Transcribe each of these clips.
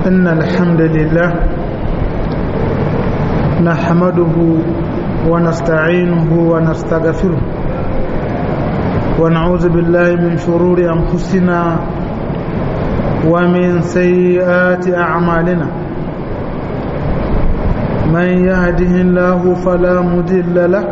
إن الحمد لله نحمده ونستعينه ونستغفره ونعوذ بالله من شرور أنفسنا ومن سيئات أعمالنا من يهده الله فلا مضل له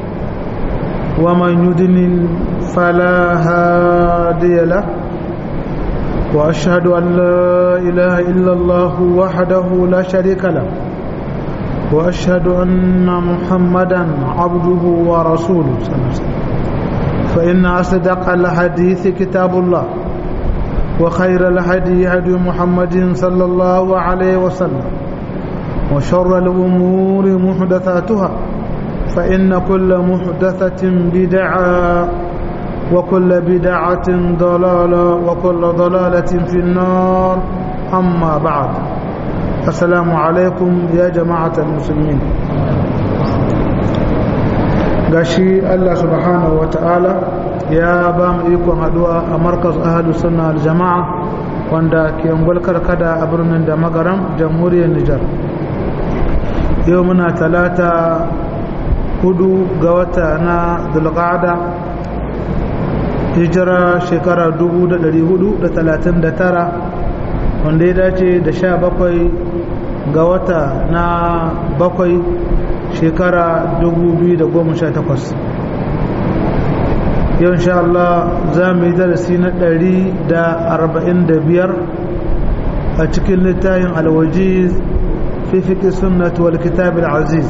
ومن يضلل فلا هادي له وأشهد أن لا إله إلا الله وحده لا شريك له وأشهد أن محمدا عبده ورسوله صلى الله عليه وسلم فإن أصدق الحديث كتاب الله وخير الهدي هدي محمد صلى الله عليه وسلم وشر الأمور محدثاتها فإن كل محدثة بدعة وكل بدعة ضلالة وكل ضلالة في النار أما بعد السلام عليكم يا جماعة المسلمين gashi Allah subhanahu wa ta'ala ya ba mu ikon haduwa a markaz ahadu sunna jama'a wanda ke ngulkar kada a birnin da magaram jamhuriyar Nijar yau muna talata hudu ga wata na dulqa'ada hijira shekara 439 wanda ya dace da sha bakwai ga wata na bakwai shekara 2018 yau insha Allah za mu yi darasi na 145 a cikin littafin alwajiz fi fiƙi sunnat wal kitab al-aziz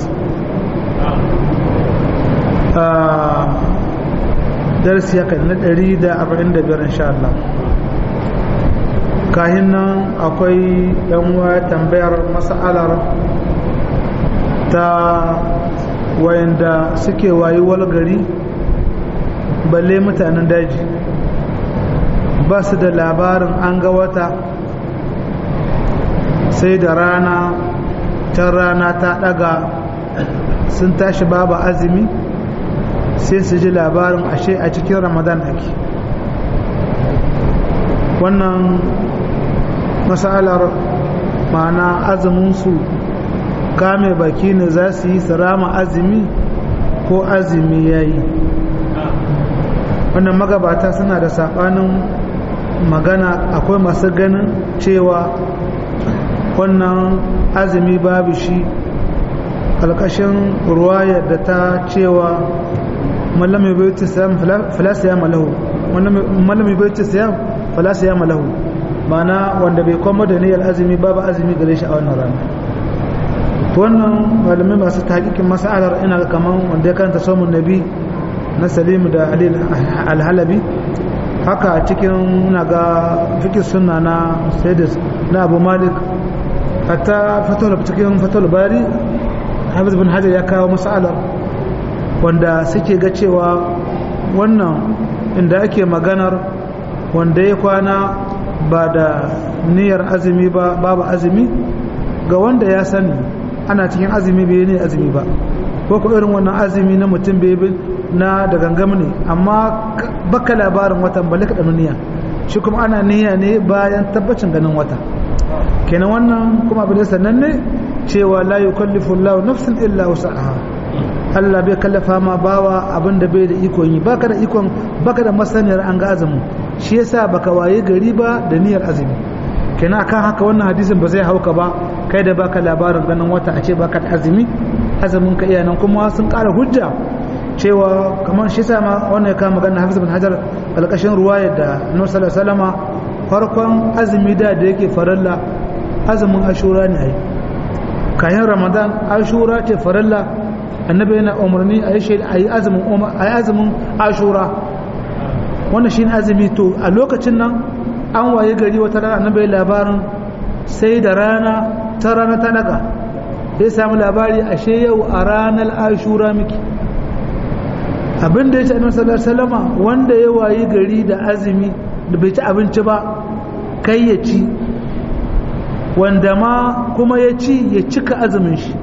darasi ya kan na 145 insha Allah kahin nan akwai yanwa tambayar mas'alar ta wayanda suke wayuwar gari balle mutanen daji ba su da labarin an ga wata sai da rana ta rana ta daga sun tashi babu azumi sai su ji labarin ashe a cikin ramadan ake wannan matsalar ma'ana azuminsu kame baki ne za su yi rama azumi ko azumi ya yi wannan magabata suna da saɓanin magana akwai masu ganin cewa wannan azumi babu shi ƙarƙashin ruwayar da ta cewa mallam bai ta siyam falasa ya malahu mallam bai ta siyam falasa ya malahu mana wanda bai kwamo da niyyar azumi babu azumi gare shi a wannan rana wannan malamai masu tahqiqin mas'alar ina kaman wanda ya karanta somun nabi na Salim da Ali al-Halabi haka a cikin ina ga fiqh sunna na Sayyid na Abu Malik hatta fatul cikin fatul bari Hafiz bin Hajar ya kawo mas'alar wanda suke ga cewa wannan inda ake maganar wanda ya kwana ba da niyyar azumi ba babu azumi ga wanda ya sani ana cikin azumi bai ne azumi ba ko ko irin wannan azumi na mutum bai na da gangam ne amma baka labarin watan balle ka niyya shi kuma ana niyya ne bayan tabbacin ganin wata kenan wannan kuma abin da sannan ne cewa la yukallifu Allahu nafsan illa wus'aha Allah bai kallafa ma bawa abin da bai da ikon yi baka da ikon baka da masaniyar an ga azumi shi yasa baka waye gari ba da niyyar azumi kenan akan haka wannan hadisin ba zai hauka ba kai da baka labarin ganin wata a ce baka da azumi azumin ka iyanan kuma sun ƙara hujja cewa kamar shi yasa ma wannan ya kama magana Hafiz bin Hajar alƙashin ruwaya da Annabi sallallahu alaihi wasallama farkon azumi da da yake faralla azumin Ashura ne ai kayan Ramadan Ashura ce faralla annabi yana umarni a yi azumin ashura wannan shi azumi to a lokacin nan an waye gari wata rana annabi labarin sai da rana ta rana ta daga sai samu labari ashe yau a ranar ashura miki abinda ya ce annabi sallallahu alaihi wasallama wanda ya waye gari da azumi da bai ci abinci ba kai ya ci wanda ma kuma ya ci ya cika azumin shi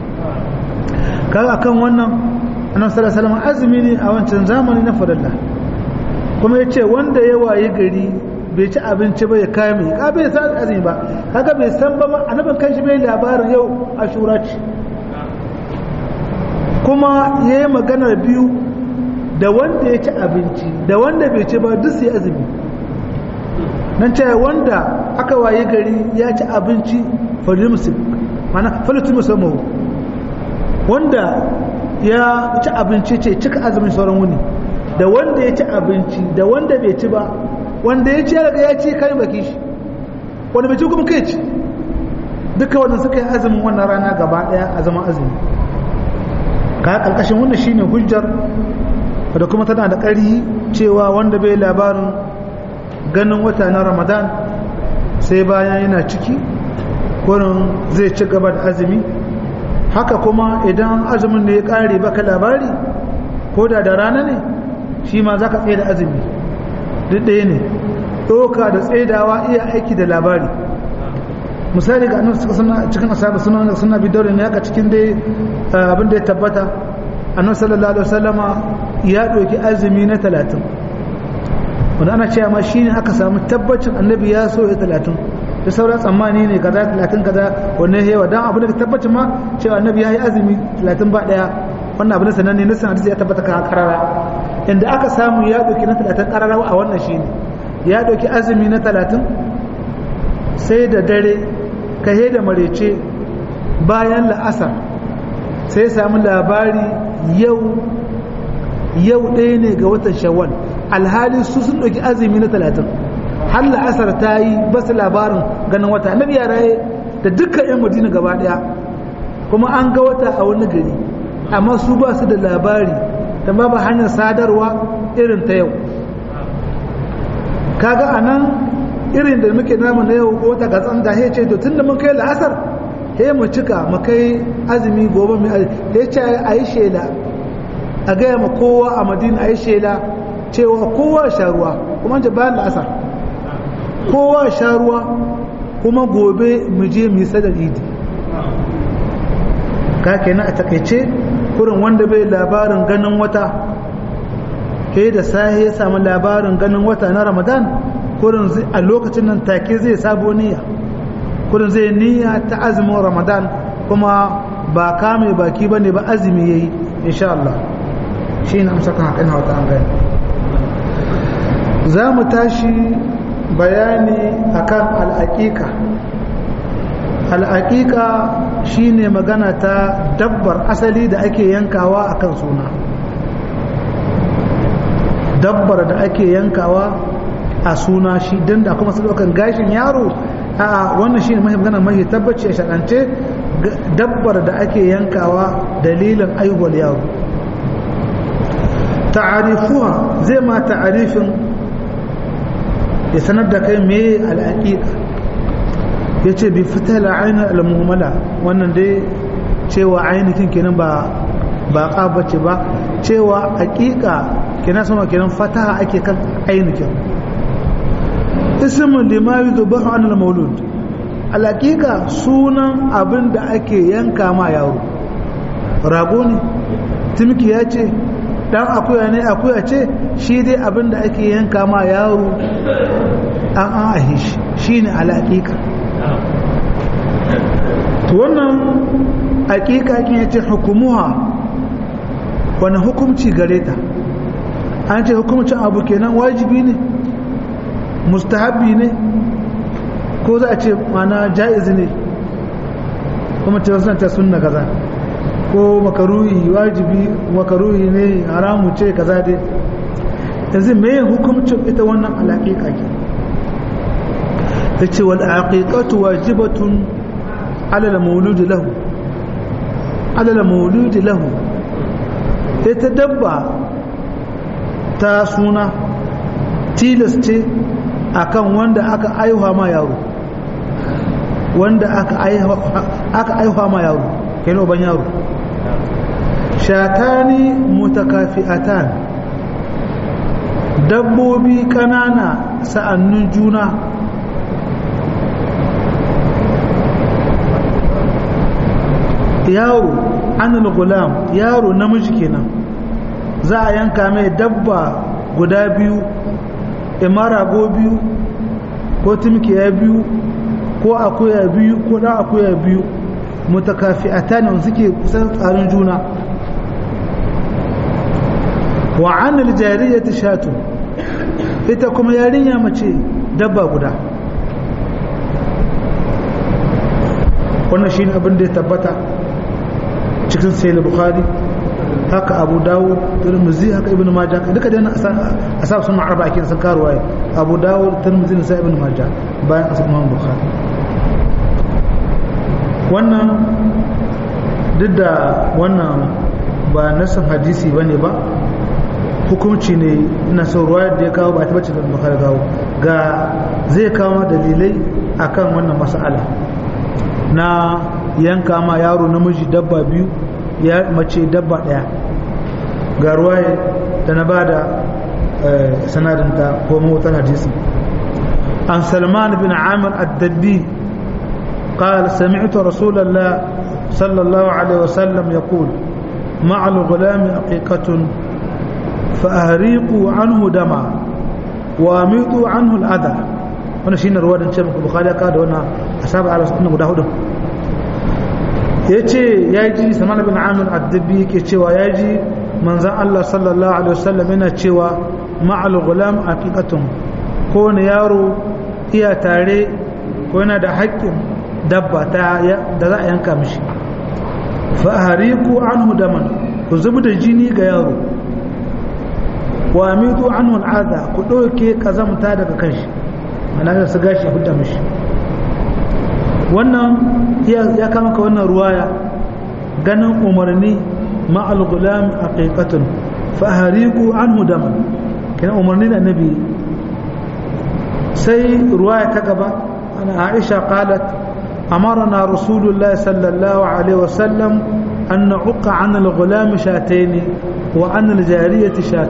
kaga akan wannan annabi sallallahu alaihi wasallam azumi ne a wancan zamani na farilla kuma yace wanda ya waye gari bai ci abinci ba ya kame ka bai sa azumi ba kaga bai san ba ma annabin kanshi bai labarin yau ashura ce kuma ya yi maganar biyu da wanda ya ci abinci da wanda bai ci ba duk sai azumi nan ce wanda aka waye gari ya ci abinci falimsi mana falitu musamman wanda ya ci abinci ce cika azumin sauran wuni da wanda ya ci abinci da wanda bai ci ba wanda ya ci ya riga ya ci kai baki shi wanda bai ci kuma kai ci duka wanda suka yi azumin wannan rana gaba daya a zaman azumi ka karkashin wannan shine hujjar da kuma tana da ƙari cewa wanda bai labarin ganin wata na ramadan sai bayan yana ciki wurin zai ci gaba da azumi haka kuma idan azumin ne ya ƙare baka labari ko da da rana ne shi ma za ka tsaye da azumi duk ɗaya ne ɗoka da tsaidawa iya aiki da labari misali ga annabi suka cikin asabi suna suna bi daure ne haka cikin dai abin da ya tabbata annabi sallallahu alaihi wasallama ya ɗauki azumi na talatin wanda ana cewa ma shine aka samu tabbacin annabi ya so ya talatin da sauran tsammani ne kaza talatin kaza wannan hewa dan abin da tabbacin ma cewa annabi ya yi azumi talatin ba ɗaya wannan abin sananne na san hadisi ya tabbata ka karara inda aka samu ya ɗauki na talatin karara a wannan shine ya ɗauki azumi na talatin sai da dare kahe da marece bayan la'asar sai ya samu labari yau yau ɗaya ne ga watan shawwal alhali su sun ɗauki azumi na talatin har la'asar ta yi basu labarin ganin wata na biya raye da dukkan 'yan madina gaba ɗaya kuma an ga wata a wani gari amma su ba su da labari da ba ba hanyar sadarwa irin ta yau kaga a nan irin da muke namu na yau ko ta gatsan da ce to tun da mun kai la'asar he mu cika mu kai azumi gobe mu he ce a yi shela a gaya ma kowa a madina a yi shela cewa kowa sha ruwa kuma ce bayan la'asar kowa sha ruwa kuma gobe mu je mu yi sadar idi ka kenan a takaice kurin wanda bai labarin ganin wata ke da sahi ya samu labarin ganin wata na ramadan kurin a lokacin nan take zai sabo niyya kurin zai niyya ta azumin ramadan kuma ba kame baki ba ne ba azumi ya yi insha Allah shi ne amsa kan haƙin hauta an gani za mu tashi bayani akan al'aƙiƙa al'aƙiƙa shi ne magana ta dabbar asali da ake yankawa akan suna dabbar da ake yankawa a suna shi don da kuma ɗaukan gashin yaro a wannan shi ne mahi magana mahi tabbaci a shaɗance dabbar da ake yankawa dalilin aihuwar yaro ta'arifuwa zai ma ta'arifin ya sanar da kai me al'aƙiƙa ya ce bi fita la'ayin al'amummala wannan dai cewa ainihin kenan ba ba ƙabace ba cewa aƙiƙa kenan sama kenan fataha ake kan ainihin ismin limayu zubahu an al-maulud al'aƙiƙa sunan abin da ake yanka ma yaro rago ne timki ya ce dan akuya ne akuya ce shi dai abin da ake yanka ma yaro an an ahi shi shi ne al'aƙiƙa to wannan aƙiƙa kin yace hukumuha wani hukumci gare ta an ce hukumcin abu kenan wajibi ne mustahabi ne ko za a ce mana ja'iz ne kuma ce wasu ta sunna kaza ko makaruhi wajibi makaruhi ne haramu ce kaza dai yanzu me hukumcin ita wannan alaƙiƙa ke ta ce wal aqiqatu wajibatun ala al mawlud lahu ala al mawlud lahu ita dabba ta suna tilas ce akan wanda aka aihuwa ma yaro wanda aka aihuwa ma yaro kenan ban yaro shatani mutakafi'atan dabbobi kanana sa'annun juna yaro anil gulam yaro namiji kenan za a yanka mai dabba guda biyu imara go biyu ko timkiya biyu ko ko akuya biyu ko dan akuya biyu mutakafi'atan suke kusan tsarin juna wa an aljariyati shatu ita kuma yarinya mace dabba guda wannan shine abin da ya tabbata cikin sahih bukhari haka abu dawud tirmidhi haka ibnu majah duka dai asab sun arba ake sun karuwa abu dawud tirmidhi sai ibnu majah bayan asab imam bukhari wannan duk da wannan ba nasan hadisi bane ba hukunci ne ina son ruwa da ya kawo ba ta bace da bukhari kawo ga zai kawo dalilai akan wannan mas'ala na yanka ma yaro namiji dabba biyu ya mace dabba daya ga ruwaye da na ba da sanadinta ko mawutar hadisi an salman bin amir addabbi قال سمعت رسول الله صلى الله عليه وسلم يقول مع الغلام عقيقة فأهريقوا عنه دما واميطوا عنه الأذى وانا شين رواد ان شامك البخاري قال وانا أصاب على سنة مدهوده yace yaji samana bin amir addabi yake cewa yaji manzon Allah sallallahu alaihi wasallam yana cewa ma'al gulam aqiqatun ko ne yaro iya tare ko yana da haƙƙin dabba ta da za a yanka mishi fa hariku anhu daman ku zubi da jini ga yaro wa amidu anhu al'ada ku ɗauke kazamta daga kanshi mana da su gashi hudda mishi wannan ya kama ka wannan ruwaya ganin umarni ma'al gulam aqiqatun fa hariku anhu daman kina umarni da annabi sai ruwaya ta gaba ana aisha qalat أمرنا رسول الله صلى الله عليه وسلم أن نعق عن الغلام شاتين وعن الجارية شات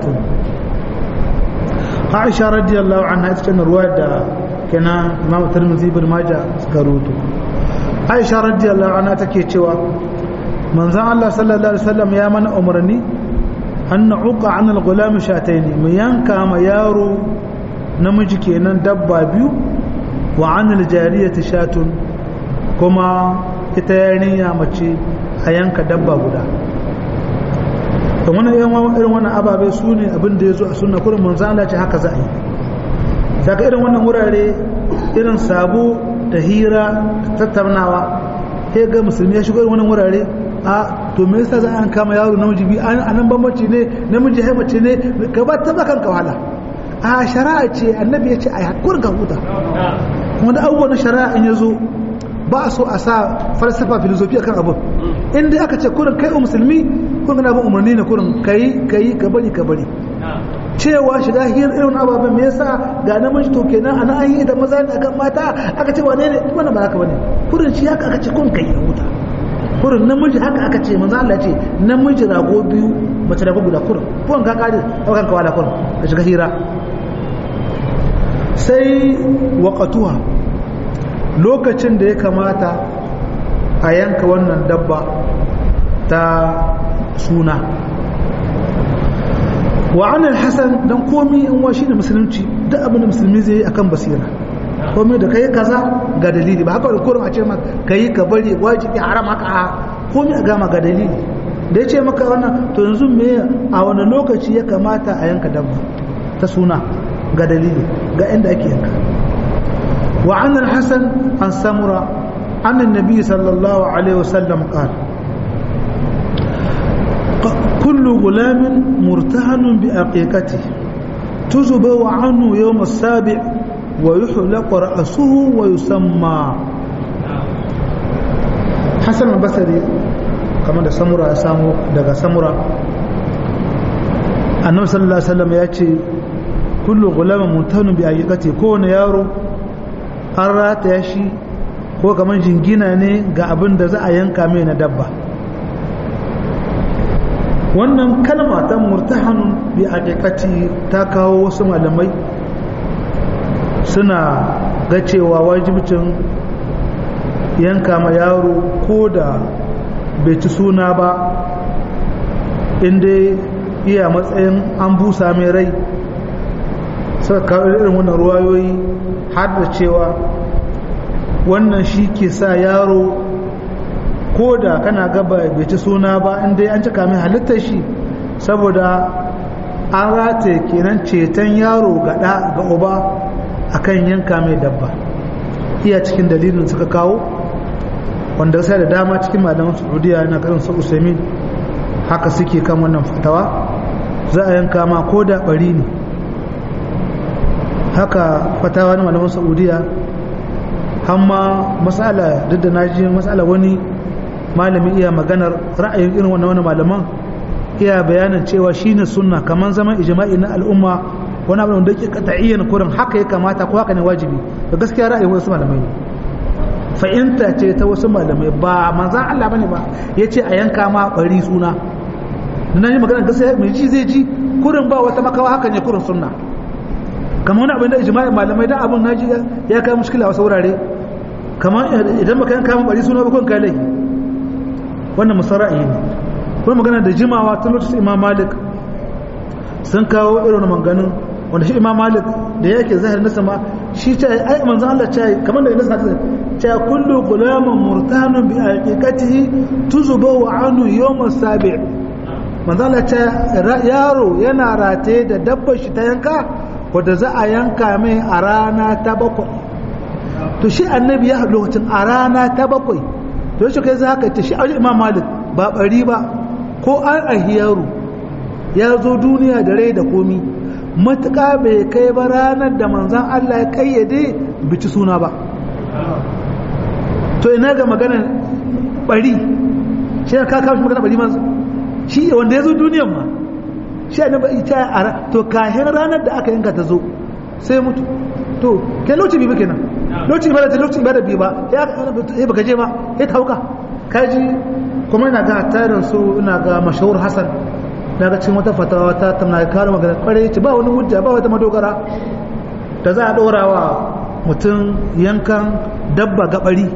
عائشة رضي الله عنها كان رواية كان إمام الترمذي بن ماجه سكروتو عائشة رضي الله عنها تكي تشوا من زعل الله صلى الله عليه وسلم يا من أمرني أن نعق عن الغلام شاتين ميانكا ما يارو نمجي كينان دبا بيو وعن الجارية شات kuma ita yarinya mace a yanka dabba guda da wani irin wannan ababe su ne abin da ya zo a suna kurin manzan Allah ce haka za a yi daga irin wannan wurare irin sabo da hira da tattaunawa sai ga musulmi ya shigo irin wannan wurare a to me yasa za a kama yaro namiji bi a nan bambanci ne namiji hai mace ne ka ba ta bakan ka wahala a shari'a ce annabi ya ce a hakurin ka huta wanda abubuwan shari'a in ya zo ba a so a sa falsafa filosofi akan abin inda aka ce kurin kai musulmi kurin kana bin umarni ne kurin kai kai ka bari ka bari cewa shiga hiyar irin ababen me yasa ga namiji to kenan ana an yi da maza ne akan mata aka ce wane ne wannan ba haka bane kurin shi haka aka ce kun kai ya huta kurin namiji haka aka ce manzo Allah ce namiji rago biyu mace rago guda kurin kurin ka kare kan ka wala kurin ka shiga hira sai waqatuha lokacin da ya kamata a yanka wannan dabba ta suna wa anil hasan dan komi in wa shine musulunci duk abin da musulmi zai yi akan basira komi da kai kaza ga dalili ba haka kurum a ce maka kai ka bari wajibi haram haka a komi a gama ga dalili da ya ce maka wannan to yanzu me a wani lokaci ya kamata a yanka dabba ta suna ga dalili ga inda ake yanka وعن الحسن عن سمرة عن النبي صلى الله عليه وسلم قال كل غلام مرتهن بأقيقته تزبو عنه يوم السابع ويحلق رأسه ويسمى حسن البصري كما da samura ya samu daga samura annabi sallallahu alaihi wasallam ya ce kullu gulamin mutanu bi ayyukati kowane yaro an rataya shi ko kamar jingina ne ga abin da za a yanka mai na dabba wannan kalma ta murtahanun bi aqiqati ta kawo wasu malamai suna ga cewa wajibcin yanka ma yaro ko da bai ci suna ba inda iya matsayin an busa mai rai suka kawo irin wannan ruwayoyi har da cewa wannan shi ke sa yaro ko da kana gaba bai ci suna ba inda an cika mai halittar shi saboda an rataye kenan ceton yaro gada ga uba akan yanka mai dabba iya cikin dalilin suka kawo wanda sai da dama cikin malaman saudiya na karin su usaimin haka suke kan wannan fatawa za a yanka ma ko da bari ne haka fatawa na malaman saudiya hamma matsala duk da naji matsala wani malami iya maganar ra'ayin irin wannan wani malaman iya bayanin cewa shine sunna kaman zaman ijma'i na al'umma wani abu da yake qat'iyyan kurin haka ya kamata ko haka ne wajibi da gaskiya ra'ayin wasu malamai ne fa'inta ce ta wasu malamai ba manzan Allah bane ba yace a yanka ma bari suna nan yi magana gaskiya mai ji zai ji kurin ba wata makawa haka ne kurin sunna kamar wani abin da ijma'i malamai dan abin naji ya kai mushkila wasu wurare kamar idan baka yanka ma bari suna ba kun kai laifi wannan musara'i ne kuma magana da jimawa tun lokacin imam malik sun kawo irin manganin wanda shi imam malik da yake zahir nasa ma shi ta yi ai manzan Allah ta yi kamar da nasa ta ta kullu gulamun murtanun bi aqiqatihi tuzuba wa anu yawm sabi manzan Allah ta yaro yana rataye da dabbar shi ta yanka wanda za a yanka mai a rana ta bakwai to shi annabi ya lokacin a rana ta bakwai to shi kai za ka ta shi a imam malik ba bari ba ko an ahi yaro ya zo duniya da rai da komi matuƙa bai kai ba ranar da manzan Allah ya kayyade bici suna ba to ina ga maganar bari shi ka kawo shi maganar bari manzo shi wanda ya zo duniyan ma shi ne ba ita a to kahin ranar da aka yanka ta zo sai mutu to ke lokaci bi kenan lokaci ba da lokaci ba da bi ba ya baka je ba ya tauka kaji kuma ina ga tarin su ina ga mashahur hasan daga cikin wata fatawa ta tamna ya kare magana kware ce ba wani hujja ba wata madogara da za a ɗora wa mutum yankan dabba gabari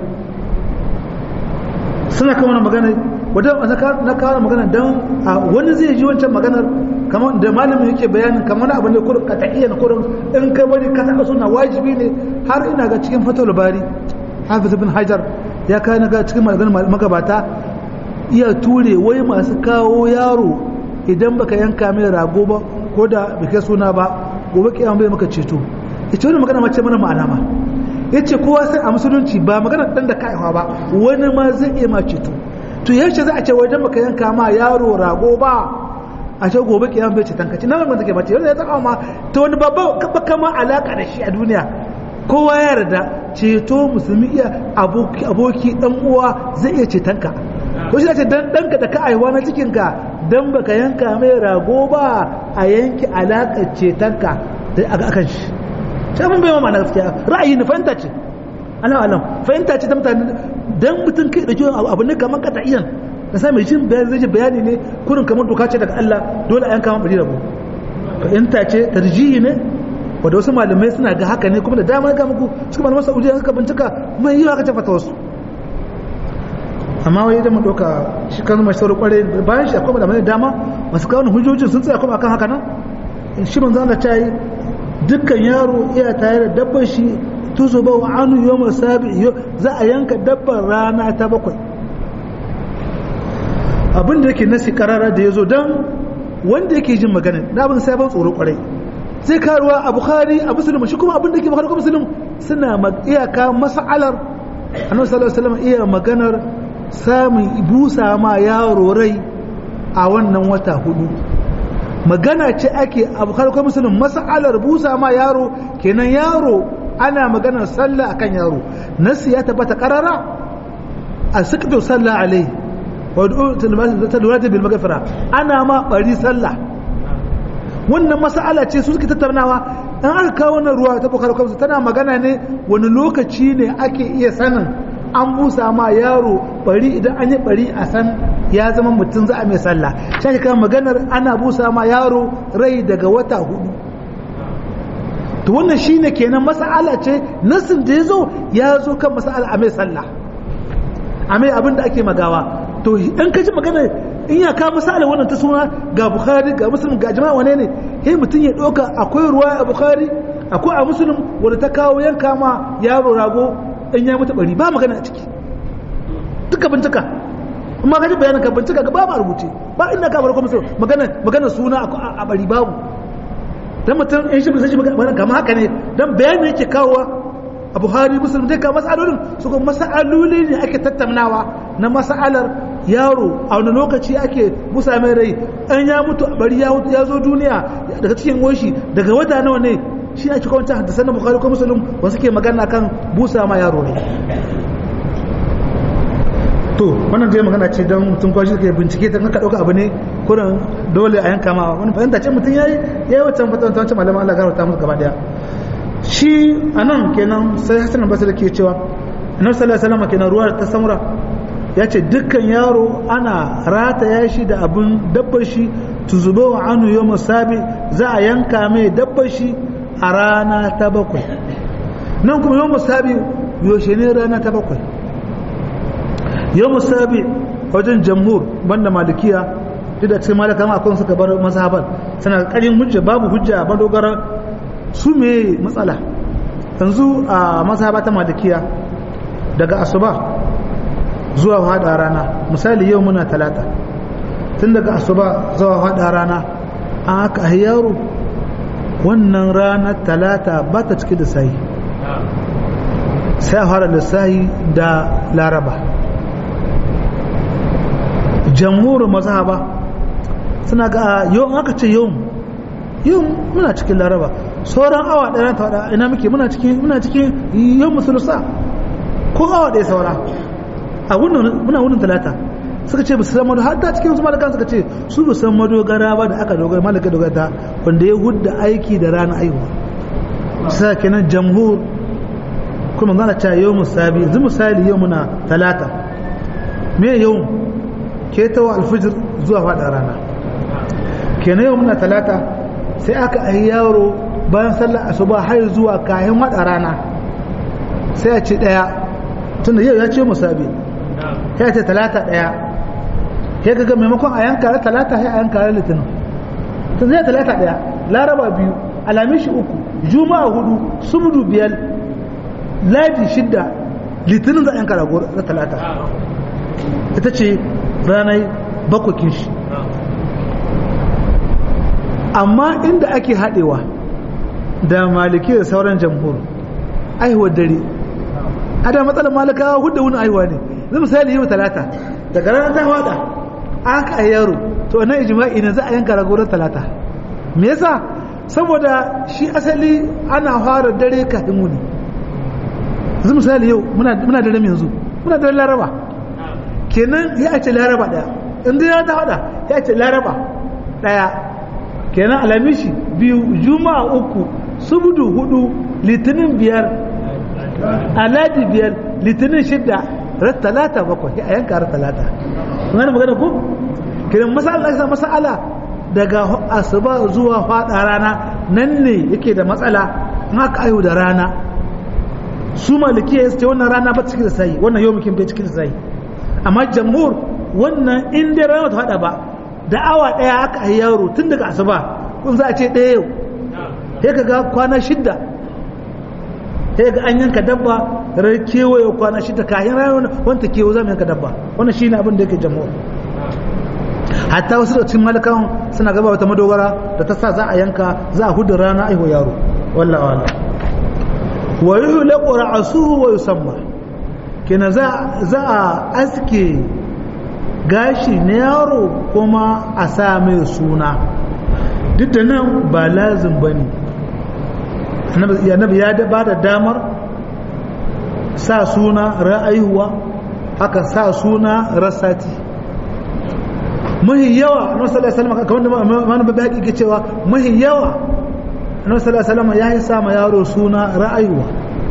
suna kan wani magana wadda na kawo magana don wani zai ji wancan maganar kamar da malamin yake bayanin kamar wani abin da kurin ka taƙiya na kurin in kai wani ka taɓa suna wajibi ne har ina ga cikin fatawar bari hafiz bin hajar ya kawo ga cikin maganar magabata iya ture wai masu kawo yaro idan baka yanka mai rago ba ko da baka suna ba gobe kiyama bai maka ceto ita wani magana mace mana ma'ana ma yace kowa sai a musulunci ba magana dan da kaiwa ba wani ma zai iya ma ceto to yaushe za a ce wajen baka yanka ma yaro rago ba a ce gobe kiyama bai ceton kaci nan take mace yau ya zaka ma to wani babba baka ma alaka da shi a duniya kowa ya yarda ceto musulmi iya aboki aboki dan uwa zai iya ceton ka ko shi ce dan danka da ka aiwa na cikin ka dan baka yanka mai rago ba a yanki alaƙar cetonka da akan shi sai mun bai ma na gaskiya ra'ayi na fahimta ce ana alam fahimta ce ta mutane dan mutum kai da kiwon abu ne kamar kata iyan da sa mai jin bayani zai bayani ne kurin kamar doka ce daga Allah dole a yanka bari rabo fahimta ce tarjihi ne wanda wasu malamai suna ga haka ne kuma da dama ga muku cikin malaman Saudiya suka bincika mai yi haka ce fata wasu amma wai da mu doka shi kan mai sauri kware bayan shi akwai malamai dama masu kawo hujjojin sun tsaya kuma akan haka nan shi manzo Allah ta yi dukkan yaro iya tare da dabbar shi tuzo ba wa anu yawma sabi za a yanka dabbar rana ta bakwai abin da yake nasi karara da yazo dan wanda yake jin magana da abin sai ban tsoro kwarai sai karuwa a bukhari a muslim shi kuma abin da yake bukhari ko muslim suna iyaka mas'alar annabi sallallahu alaihi wasallam iya maganar samun busa ma yaro rai a wannan wata hudu magana ce ake abu karkar musulun mas'alar busa ma yaro kenan yaro ana maganar sallah akan yaro nasu ya tabbata karara a sikto sallah alai ta lura da bil magafira ana ma bari sallah wannan mas'ala ce su suke tattaunawa an aka kawo wannan ruwa ta bukar kwamsu tana magana ne wani lokaci ne ake iya sanin an busa ma yaro bari idan an yi bari a san ya zama mutum za a mai sallah shi kan maganar ana busa ma yaro rai daga wata hudu to wannan shine kenan mas'ala ce nasin da ya zo ya zo kan mas'ala a mai sallah a mai abin da ake magawa to in ka ji magana in ya ka mas'ala wannan ta suna ga bukhari ga muslim ga jama'a wane ne sai mutum ya ɗauka akwai ruwa a bukhari akwai a muslim wanda ta kawo yanka ma yaro rago in ya mutu bari ba magana a ciki duka bincika amma ka ji bayanin ka bincika ga babu a rubuce ba inda ka bar kuma magana magana suna a bari babu dan mutum in shi sai magana kamar haka ne dan bayani yake kawowa a Buhari Muslim dai ka masalolin su kuma masaloli ne ake tattaunawa na masalar yaro a wani lokaci ake musa mai rai an ya mutu a bari ya zo duniya daga cikin goshi daga wata nawa ne shi ake kawanta hadisan na Bukhari ko Muslim wasu ke magana kan busa ma yaro ne to wannan dai magana ce don mutum kwashi ke bincike ta ka dauka abu ne kuran dole a yanka ma wani fahimta ce mutum yayi yayi wancan fatan wancan malaman Allah garauta musu gaba daya shi anan kenan sai Hassan Basri ke cewa Annabi sallallahu alaihi wasallam kenan ruwa ta samura ya ce dukkan yaro ana rataya shi da abin dabbar shi tuzubo wa anu yau musabi za a yanka mai dabbar shi a rana ta bakwai nan kuma yau musabi yaushe ne rana ta bakwai yau musabi wajen jamhur banda malikiya duk da cikin malaka ma akwai suka bar mazhaban suna karin hujja babu hujja ba dogara su me matsala yanzu a mazhaba ta malikiya daga asuba zuwa hada rana misali yau muna talata tun daga asuba zuwa hada rana an haka yaro wannan ranar talata ba ta cike da sayi sai a fara lissahi da laraba jamhurin mazhaba suna ga yau aka ce yau yau muna cikin laraba sauran awa ɗaya ta wada ina muke muna cikin muna cikin yau musulusa ko awa ɗaya saura a muna wunin talata suka ce basu san mado har ta cikin su malakan suka ce su ba san madogara ba da aka dogara malaka dogara ta wanda ya hudda aiki da rana aiwa sai kenan jamhur kuma zana ta yau musabi yanzu misali yau muna talata me yau ke ta wa alfijir zuwa fada rana kenan yau muna talata sai aka ayi yaro bayan sallar asuba har zuwa kayan wada rana sai a ce daya tunda yau ya ce musabi ya ce talata daya ya ga maimakon a yanka talata ya yanka litinin tun zai talata daya laraba biyu alamishi uku juma'a hudu subdu biyar ladi shidda litinin za a yanka rago na talata ita ce ranar bakwakin shi amma inda ake haɗewa da maliki da sauran jamhur aihuwar dare a da matsalar malakawa hudu wani aihuwa ne zai misali yau talata daga ranar ta wada an ka yaro to nan ijma'i ne za a yanka rago talata me yasa saboda shi asali ana fara dare kafin wuni zai misali yau muna dare yanzu muna dare laraba kenan ya ce laraba daya inda ya ta wada ya ce laraba daya kenan alamishi biyu juma'a uku subudu hudu litinin biyar aladi biyar litinin shidda ran talata bakwai a yanka ran talata wani magana ko kiran masala sa masala daga asuba zuwa fada rana nan ne yake da matsala in aka ayu da rana su malikiya ya ce wannan rana ba cikin da sai wannan yau mukin bai cikin da sai amma jamhur wannan in dai rana ta fada ba da awa daya aka ayi yaro tun daga asuba kun za a ce ɗaya yau sai ka ga kwana shidda sai ga an yanka dabba rai kewaye kwana shidda kayan rayuwa wanta kewa za mu yanka dabba wannan shine abin da yake jamhur hatta wasu da cikin malakawan suna gaba wata madogara da ta sa za a yanka za a hudu rana aiho yaro wallahi wala wa yuhlaqu ra'suhu wa yusamma kina za za a aske gashi na yaro kuma a sa mai suna duk da nan ba lazim bane annabi ya ba da damar sa suna ra'ayuwa haka sa suna rasati mahi yawa annabi sallallahu alaihi wasallam kamar da mana babbi hakiki cewa mahi yawa annabi sallallahu alaihi wasallam ya yi sa ma yaro suna ra'ayuwa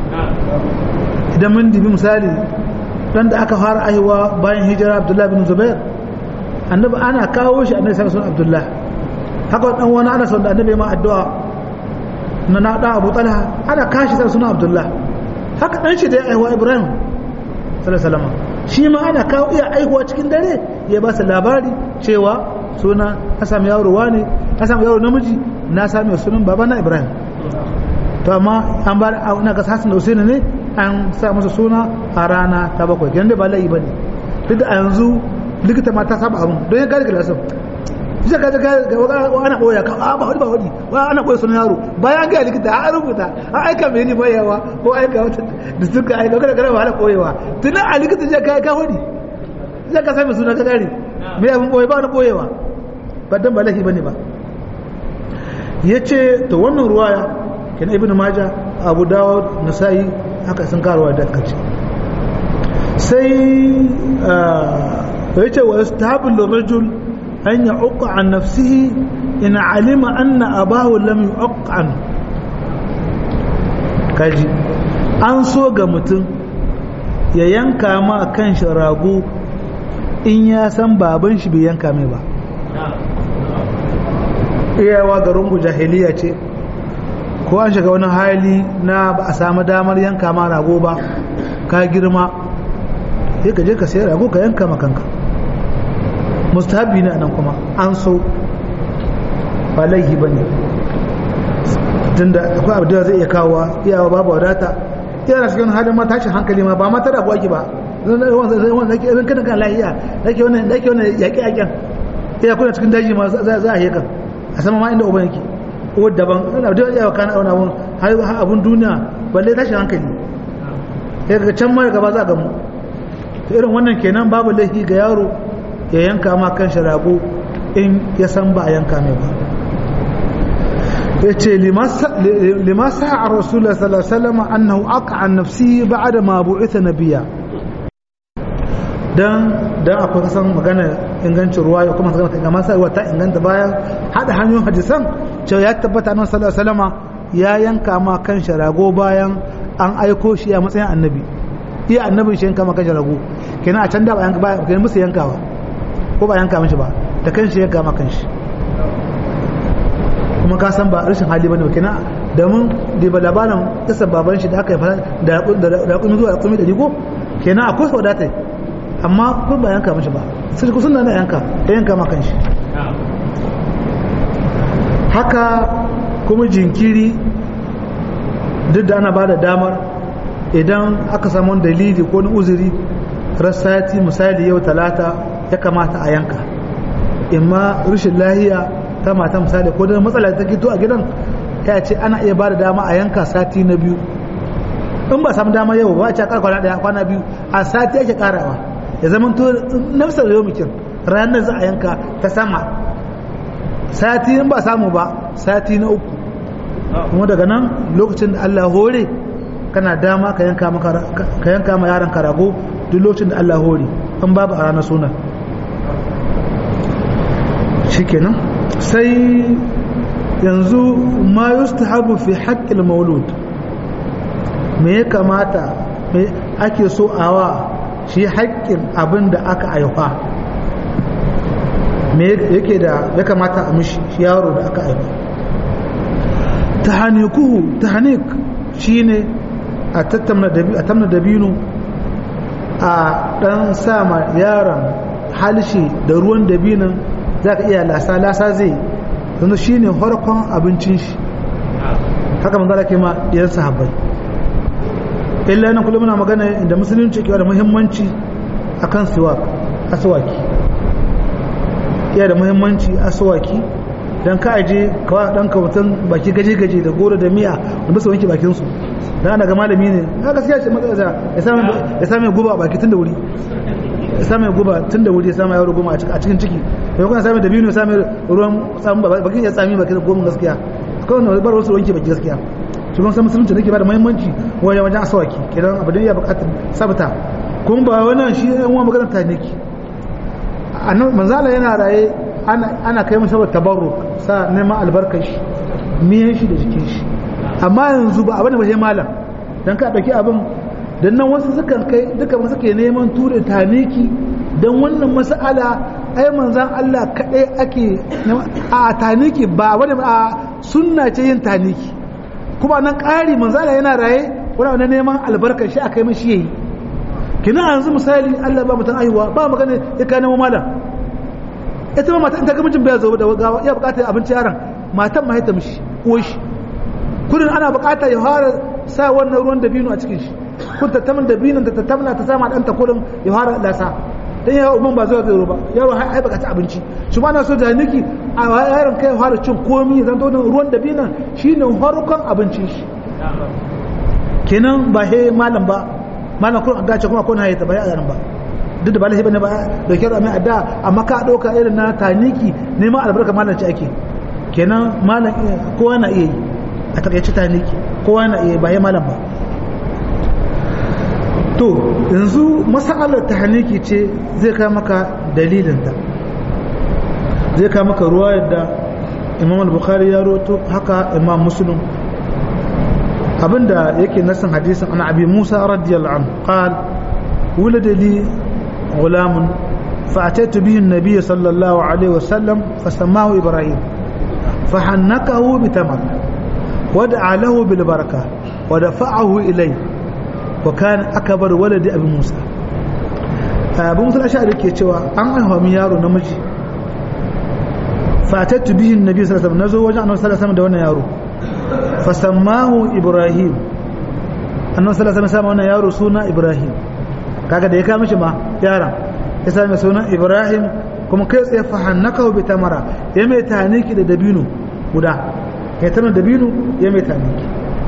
idan mun dibi misali dan da aka fara aiwa bayan hijira Abdullah bin Zubair annabi ana kawo shi annabi sallallahu alaihi Abdullah haka dan wani ana son da annabi ma addu'a na na da Abu Talha ana kashi sai suna Abdullah haka dan shi da ya aiwa Ibrahim sallallahu alaihi wasallam shi ma ana kawo iya aihuwa cikin dare ya ba su labari cewa suna na sami yaro wani na sami yaro namiji na sami sunan baba na ibrahim to amma an ba na ga hasan da usaini ne an sa masa suna a rana ta bakwai kenan da ba layi bane duk da a yanzu likita ma ta saba abin don ya gane ga lasan shi ka ga ana boya ka ba wani ba wani ba ana boye sunan yaro bayan ga likita an rubuta an aika mai ni bayawa ko aika wata da suka aika kada kada ba ana boyewa tunan a likita je ka ka wani zai ka sami suna ka gane mai abin boye ba wani boyewa ba dan ba lahi bane ba yace to wannan ruwaya kenan ibnu majah abu dawud nasa'i haka sun karuwa da kace sai yace wa yastahabu lirajul an ya'uqa an nafsihi in alima anna abahu lam yu'aq an kaji an so ga mutum ya yanka ma kan shi rago in ya san baban shi bai yanka mai ba iyawa garin jahiliya ce ko an shiga wani hali na ba a samu damar yanka ma rago ba ka girma sai ka je ka sai rago ka yanka makanka mustahabi ne nan kuma an so ba laihi ba ne tunda akwai abu da zai iya kawowa iyawa babu wadata yana cikin halin ma tashin hankali ma ba ma ta rabuwa ki ba zan kana kan lahiya nake wannan nake wannan yaƙi yaƙen iya kuna cikin daji ma za a yi kan a sama ma inda uban yake ko daban ana da yawa kana auna abun har abun duniya balle tashin hankali sai ga can ma gaba za a gamu to irin wannan kenan babu laifi ga yaro ya yanka ma kan shi rago in ya san ba a yanka mai ba ya ce limasa a rasulullah sallallahu alaihi wasallam annahu aka an nafsi ba'da ma bu'itha nabiyya dan dan akwai kasan magana ingancin ruwa ya kuma magana ga masa ta inganta bayan hada hanyoyin hadisan cewa ya tabbata annabi sallallahu alaihi wasallam ya yanka ma kan shi rago bayan an aiko shi a matsayin annabi iya annabin shi yanka ma kan shi rago kenan a can da ba yanka ba kenan musu yankawa ko ba yanka mishi ba da kan shi yanka ma kan shi kuma ka san ba rashin hali bane ba kenan da mun da ba labarin kisan baban shi da aka yi da da kuma zuwa kuma da digo kenan akwai wadata amma ko ba yanka mishi ba sai ku sunna na yanka ya yanka ma kan shi haka kuma jinkiri duk da ana ba da damar idan aka samu dalili ko ni uzuri rassati misali yau talata ya kamata a yanka imma rashin lahiya ta mata misali ko da matsala ta gito a gidan ya ce ana iya ba da dama a yanka sati na biyu in ba samu dama yau ba a ce kar kwana daya kwana biyu a sati ake karawa ya zama to nafsar yau mikin ranar za a yanka ta sama sati in ba samu ba sati na uku kuma daga nan lokacin da Allah hore kana dama ka yanka ka yanka ma yaron ka rago duk lokacin da Allah hore in babu a ranar sunan shikenan sai yanzu ma yustahabu fi haqqil maulud me ya kamata me ake so awa shi haƙƙin abin da aka aifa me yake da ya kamata a mishi shi yaro da aka aifa tahanikuhu tahanik shine a tattamna dabino a dan sama yaron halshe da ruwan dabinan za ka iya lasa lasa zai yanzu shine harkon abincin shi haka manzala ke ma ɗiyar sahabbai illa nan kullum muna magana inda musulunci ke da muhimmanci akan siwak aswaki iya da muhimmanci aswaki dan ka aje kawai dan ka mutum baki gaje gaje da goro da miya wanda su wanke bakin su dan ana ga malami ne na gaskiya ce matsala ya samu ya samu guba baki tun da wuri ya samu guba tun da wuri ya samu yaro goma a cikin ciki ya kuma samu da biyu ya samu ruwan samu bakin ya tsami baki da goma gaskiya kawai ne bar wasu wanke baki gaskiya shi kuma san musulunci da ke bada muhimmanci wajen wajen asawaki kidan abu da ya bukatar sabta kuma ba wannan shi yan uwa magana ta neki annabi manzala yana raye ana kai masa tabarruk sa neman albarkar shi miyan shi da jikin shi amma yanzu ba abin da ba sai malam dan ka dauki abin dan nan wasu sukan kai duka wasu ke neman ture taniki dan wannan mas'ala ai manzan Allah kadai ake a taniki ba wani a sunna ce yin taniki kuma nan ƙari manzala yana raye wani wani neman albarkar shi aka yi mashi yayi kina yanzu misali Allah ba mutum aiwa ba magana ya kai nemo malam ita ma mata in ta ga mijin bai zo da gawa ya bukatar abinci yaron matan ma ta mishi ko shi kudin ana bukata ya fara sa wannan ruwan dabino a cikin shi kun tattamin da binin ta tattamna ta sama ɗanta kurin ya fara lasa dan ya umman ba zuwa zai ba yaro hai baka ci abinci shi ma na so da niki a yaron kai fara cin komi zan to ruwan da binan shine farkon abincin shi kenan ba he malam ba malam kun dace kuma kun haye ta ba ya ba duk da ba lahi bane ba da kyar mai adda amma ka dauka irin na taniki neman albarka malam ci ake kenan malam kowa na iya yi a takaice taniki kowa na iya ba ya malam ba to yanzu masalar tahniki ce zai kai maka dalilinta zai kai maka ruwa yadda imam al-bukhari ya roto haka imam muslim abinda yake nasin hadisin ana abi musa radiyallahu anhu qal wulida li غلام فأتيت به النبي صلى الله عليه وسلم فسماه إبراهيم فحنكه بتمر ودعا له بالبركة ودفعه إليه وكان أكبر ولد أبي موسى أبو موسى الأشعري كي تشوى أن هو ميارو نمجي فأتيت به النبي صلى الله عليه وسلم نزو وجه أنه صلى الله عليه وسلم دون يارو فسماه إبراهيم أنه صلى الله عليه وسلم يارو سونا إبراهيم kaga da ya kama shi ma yaran ya sami sunan ibrahim kuma kai tsaye fahannaka bi tamara ya mai taniki da dabino guda ya tana dabino ya mai taniki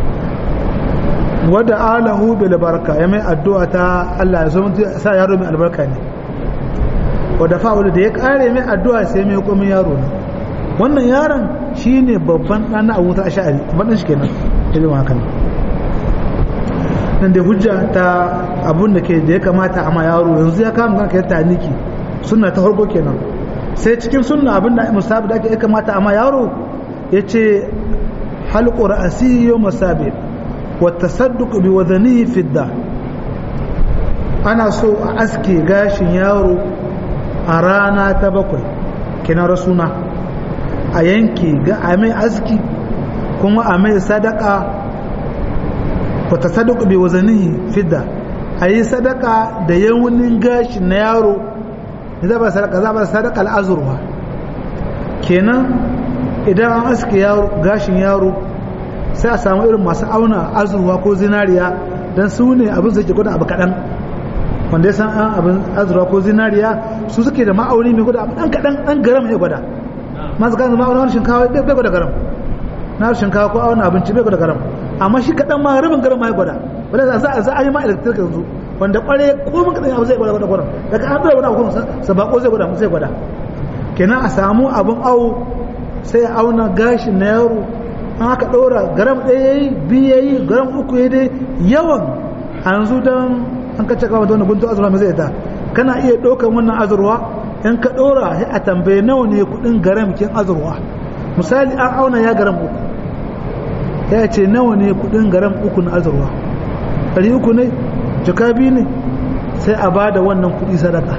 wadda alahu bil baraka ya mai addu'a ta Allah ya zo mutu sa yaro mai albarka ne wadda fa'ul da ya kare mai addu'a sai mai komai yaro ne wannan yaron shine babban dan na Abu Ash'ari babban shi kenan irin haka ne nan da hujja ta abun da ke da ya kamata a ma yaro yanzu ya kama kanka ya taniki sunna ta farko kenan sai cikin sunna abin da musabi da ya kamata a ma yaro ya ce halqu ra'si yawm sabi wa tasadduq bi wadanihi fidda ana so a aske gashin yaro a rana ta bakwai kenan rasuna a yanke ga a mai aski kuma a mai sadaka wata sadaka bai wazanihi fidda a yi sadaka da yawunin gashi na yaro za ba sadaka za ba sadaka al'azurwa kenan idan an aske gashin yaro sai a samu irin masu auna azurwa ko zinariya don su ne abin suke gwada abu kaɗan wanda ya san an abin azurwa ko zinariya su suke da ma'auni mai gwada abu ɗan kaɗan ɗan garam ya gwada masu gane ma'aunin shinkawa bai gwada garam na shinkawa ko auna abinci bai gwada garam amma shi kaɗan ma rabin garin ma ya gwada wanda za a za a yi ma electric yanzu wanda kware ko mun kaɗan abu zai gwada gwada gwada daga an dora wani abu sa bako zai gwada zai gwada kenan a samu abin awo sai a auna gashin na yaro an aka ɗora garam ɗaya yayi biyu yayi garam uku yayi dai yawan a yanzu dan an kace kawai da wani guntu azurwa mai zai ta kana iya ɗaukar wannan azurwa in ka ɗora sai a tambaye nawa ne kuɗin garam kin azurwa misali an auna ya garam uku ya ce nawa ne kudin garam uku na azurwa ɗari uku ne jaka biyu ne sai a ba da wannan kudi sadaka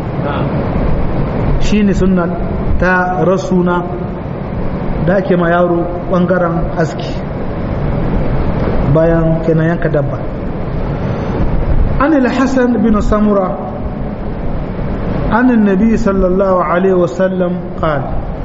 shi ne suna ta rasuna da ake ma yaro ɓangaren aski bayan kenan yanka dabba an hassan bin samura an nabi sallallahu alaihi wasallam قال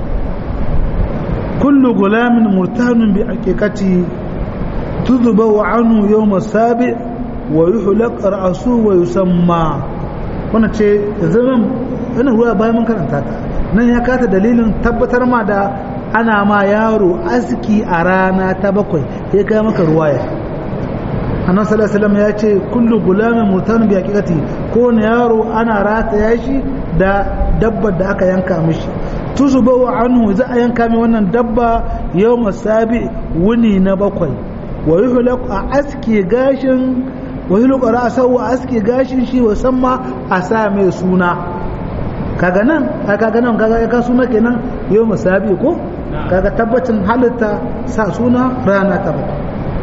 كل غلام مرتهن بعقيقته تذبح عنه يوم السابع ويحلق رأسه ويسمى wannan ce zaman wannan ruwa bayan mun karanta ta nan ya kata dalilin tabbatar ma da ana ma yaro aski a rana ta bakwai ya kai maka ruwaya annabi sallallahu alaihi wasallam ya ce kullu gulamin murtan bi haqiqati ko ne yaro ana rataya shi da dabbar da aka yanka mishi tuzubawa anhu za a yanka mai wannan dabba yau masabi wuni na bakwai wa yi a aske gashin wa yi a ra'asau a aske gashin shi ma a sa mai suna kaga nan kaga nan kaga ya ka suna kenan yau masabi ko kaga tabbacin halitta sa suna rana ta bakwai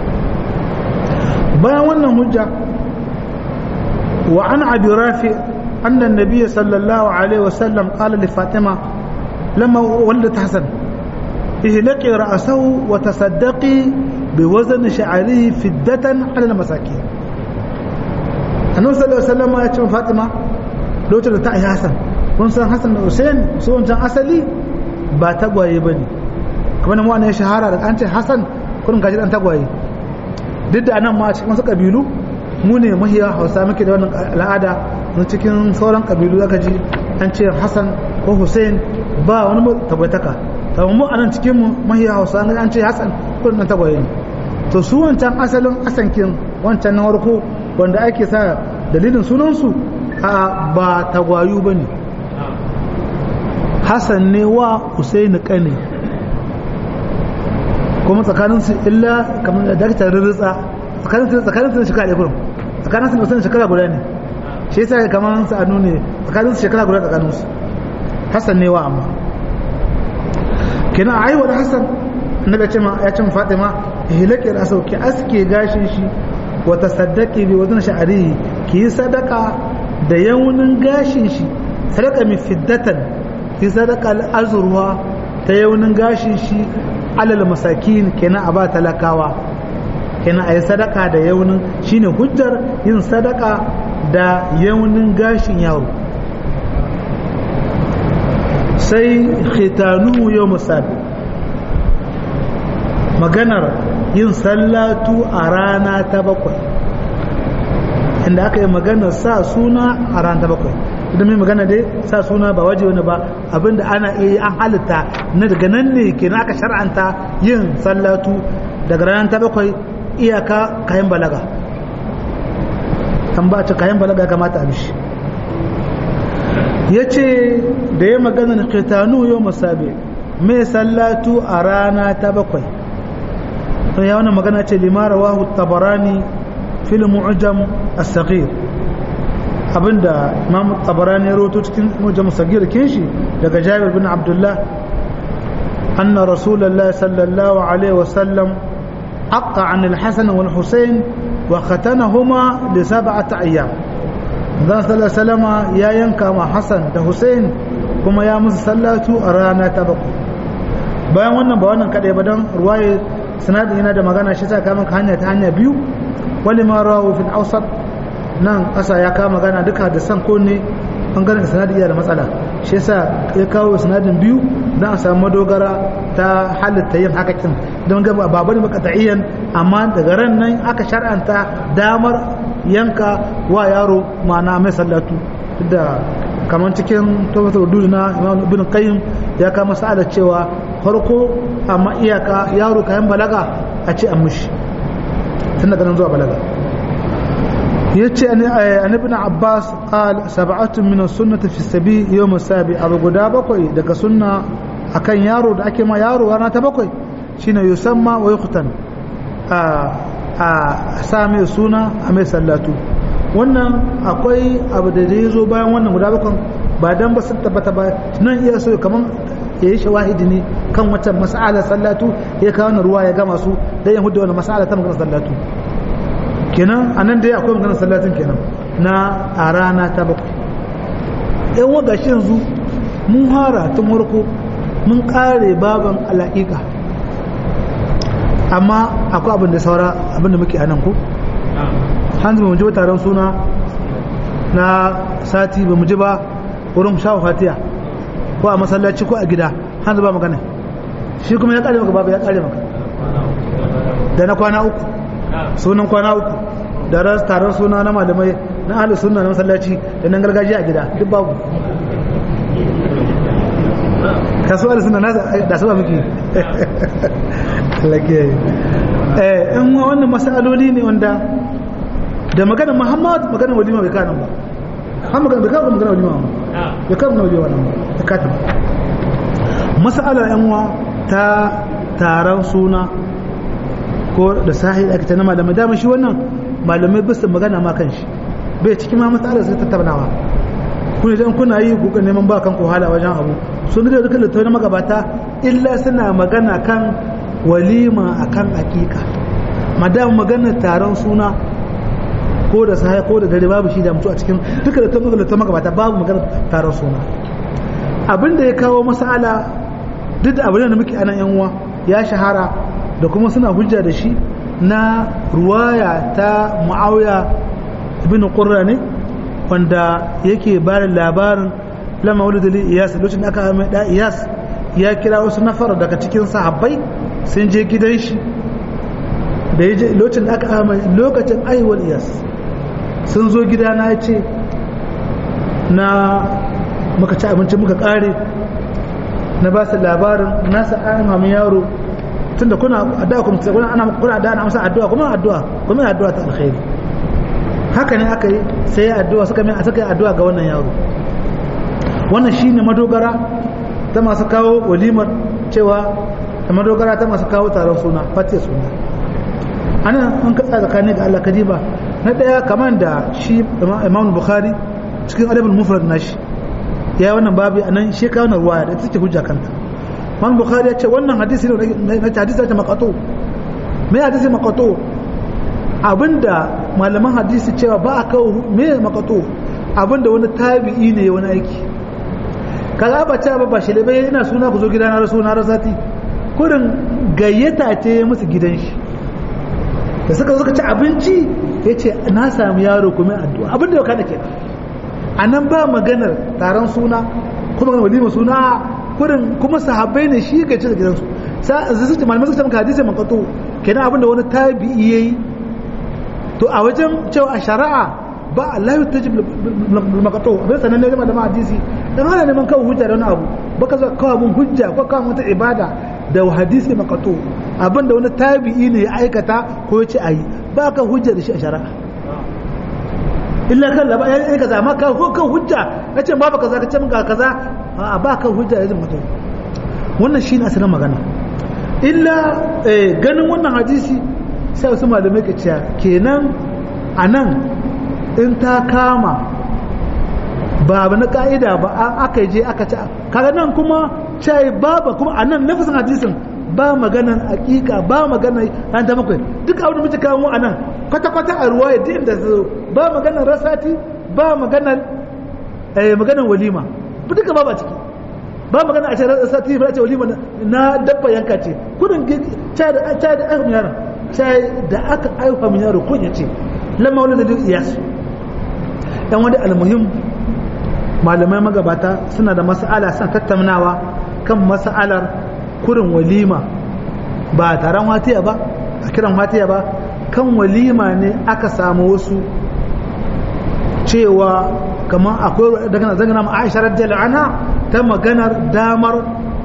bayan wannan hujja wa an abi rafi anna nabiyyi sallallahu alaihi wasallam qala li fatima لما ولدت حسن اهلقي رأسه وتصدقي بوزن شعره فدة على المساكين annabi sallallahu alaihi wasallam ya ce Fatima lokacin da ta yi Hassan kun san Hassan da Hussein su wancan asali ba tagwaye bane kamar nan wani ya shahara da an ce Hassan kun gaji dan tagwaye duk da anan ma a cikin wasu kabilu mu ne mahiya hausa muke da wannan al'ada na cikin sauran kabilu zaka ji an ce hassan ko hussein ba wani tabbataka ta mu anan cikin mu mahiya hausa an ce hassan ko nan tagwaye ne to su wancan asalin asankin wancan na warko wanda ake sa dalilin sunansu a ba tagwayu ba ne hassan ne wa hussein kane kuma tsakaninsu illa kamar da daktar rirritsa tsakaninsu da shekara ɗaya kurum tsakaninsu da musamman shekara guda ne shi yasa kamar sa'anu ne tsakaninsu shekara guda tsakaninsu hassan ne wa amma kenan a aiwa da hassan na ga cima ya cin fatima hilake da sauki aske gashin shi wata saddaki bi wajen sha'ari ki yi sadaka da yaunin gashin shi sadaka mai fiddatan ki sadaka azurwa ta yaunin gashin shi alal masakin kenan a ba talakawa kenan a yi sadaka da yaunin shine hujjar yin sadaka da yaunin gashin yaro sai khitanu yau musabi maganar yin sallatu a rana ta bakwai inda aka yi maganar sa suna a rana ta bakwai idan mai magana dai sa suna ba waje wani ba abinda ana iya an halitta na daga nan ne kenan aka shar'anta yin sallatu daga ranar ta bakwai iyaka kayan balaga an ba ta kayan balaga kamata a bishi ya ce da ya magana na kitanu yau masabe mai sallatu a rana ta bakwai sun ya wannan magana ce limara wahu tabarani fil mu'jam as-saghir abinda imam tabarani ya roto cikin mu'jam as-saghir kinshi daga jabir bin abdullah anna rasulullah sallallahu alaihi wasallam aqqa an al-hasan wal husayn wa khatanahuma li sab'ati ayyam dan sallallahu ya yanka ma hasan da husayn kuma ya musu sallatu a rana ta bakwai bayan wannan ba wannan kadai ba dan ruwaye sanadin yana da magana shi ta kama ka hanya ta hanya biyu wani ma rawu fil awsat nan kasa ya kama magana duka da san ko ne bangaren sanadin yana da matsala shi yasa ya kawo sanadin biyu dan a samu madogara ta halitta yin haka kin don ga ba bane makataiyan amma daga ran nan aka shar'anta damar yanka wa yaro ma'ana mai sallatu da kamar cikin tabbatar dudu na imam ibn qayyim ya kama sa'ada cewa farko amma iyaka yaro kayan balaga a ce an mushi tun daga nan zuwa balaga yace an ibn abbas qal sab'atun min as-sunnati fi sabi yawm as-sabi abu guda bakwai daga sunna akan yaro da ake ma yaro rana ta bakwai shine yusamma wa yuqtan a a same suna a mai sallatu wannan akwai abu da zai zo bayan wannan guda bakwai ba dan ba sun tabbata ba nan iya so kaman ya yi shawahidi ne kan wata mas'ala sallatu ya kawo ruwa ya gama su dan ya hudu wannan mas'ala ta magana sallatu kenan anan dai akwai magana sallatin kenan na a rana ta bakwai ɗan waga shi yanzu mun hara tun warko mun ƙare baban alaƙiƙa amma akwai abin da saura abin da muke anan ko hanzu mu ji taron suna na sati ba mu ji ba wurin shawo fatiya ko a masallaci ko a gida hanzu ba magana shi kuma ya ƙare maka babu ya ƙare maka da na kwana uku sunan kwana uku da ras taron suna na malamai na ahlus sunna na masallaci da nan gargajiya a gida duk babu kasu ahlus sunna da su ba miki lake eh in wannan masaloli ne wanda da magana Muhammad magana walima bai kana ba har magana bai kana magana walima ba bai kana walima ba ta kata mas'alar yan ta taron suna ko da sahi ake ta na malamai dama shi wannan malamai bisa magana ma kan shi bai cikin ma matsalar sai tattaunawa kuna idan kuna yi kuka neman ba kan wahala wajen abu sun da duka littattafai na magabata illa suna magana kan walima akan hakika madam magana taron suna ko da sahi ko da dare babu shi da mutu a cikin duka littattafai magabata babu magana taron suna abin da ya kawo masala duk da abin da muke anan yan uwa ya shahara da kuma suna hujja da shi na ruwaya ta mu'awiya ibn qurra ne wanda yake bada labarin lama wani dalil iyas lokacin da aka mai da iyas ya kira wasu nafar daga cikin sahabbai sun je gidan shi da ya je lokacin da aka mai lokacin aiwal iyas sun zo gida na ce na muka ci abinci muka kare na ba su labarin nasa an mamu yaro tun da kuna addu'a kuma kuna ana kuna da ana amsa addu'a kuma addu'a kuma addu'a ta alkhairi haka ne aka yi sai ya addu'a suka mai suka yi addu'a ga wannan yaro wannan shine madogara ta masu kawo walimar cewa da madogara ta masu kawo taron suna fatiya suna ana an katsa tsakanin ga Allah kadiba na daya kamar da shi Imam Bukhari cikin adabul mufrad nashi ya yi wannan babu anan shi kawo na ruwaya da take hujja kanta Imam Bukhari ya ce wannan hadisi ne na hadisi ta maqatu me hadisi maqatu abinda malaman hadisi cewa ba a kawo me maqatu abinda wani tabi'i ne wani aiki kaga ba ta ba shi bai ina suna ku zo gidana rasu na rasati kurin gayyata ce musu gidan shi da suka suka ci abinci ya ce na sami yaro kuma addu'a abinda yau kada ke a nan ba maganar taron suna kuma maganar walima suna kurin kuma sahabbai ne shi ga ci da gidansu su ce malamai suka ce maka hadisi makato kenan abinda wani tabi'i yayi to a wajen cewa a shari'a ba Allah ya tajib makato bai sanan ne da ma hadisi dan ana neman kawo hujja da wani abu baka zo kawo mun hujja ko kawo mata ibada da hadisi makato abinda wani tabi'i ne ya aikata ko ya ce ayi ba ka hujja da shi a shari'a illa kan laba ya yi kaza amma ka ko kan hujja nace ba kaza ka ce mun ga kaza a ba ka hujja da mutum wannan shine asalin magana illa ganin wannan hadisi sai wasu malamai ka ce kenan anan in ta kama ba abu na ka'ida ba aka je aka ci kaga nan kuma cai baba kuma a nan nafisin hadisin ba maganan hakika ba maganan an ta bakwai duk abin da muke kawo a nan kwata-kwata a ruwa yadda inda zo ba maganan rasati ba maganan maganan walima ba duka ba ba ciki ba magana a ce rasati ba ce walima na dabba yanka ce kudin cai da aka yaron cai da aka aifa min yaro kun ya ce lamma wani da duk iyasu dan wani almuhim malamai magabata suna da mas'ala suna tattaunawa kan mas'alar kurin walima ba taron watiya ba a kiran watiya ba kan walima ne aka samu wasu cewa kamar akwai daga zangana Aisha radiyallahu anha ta maganar damar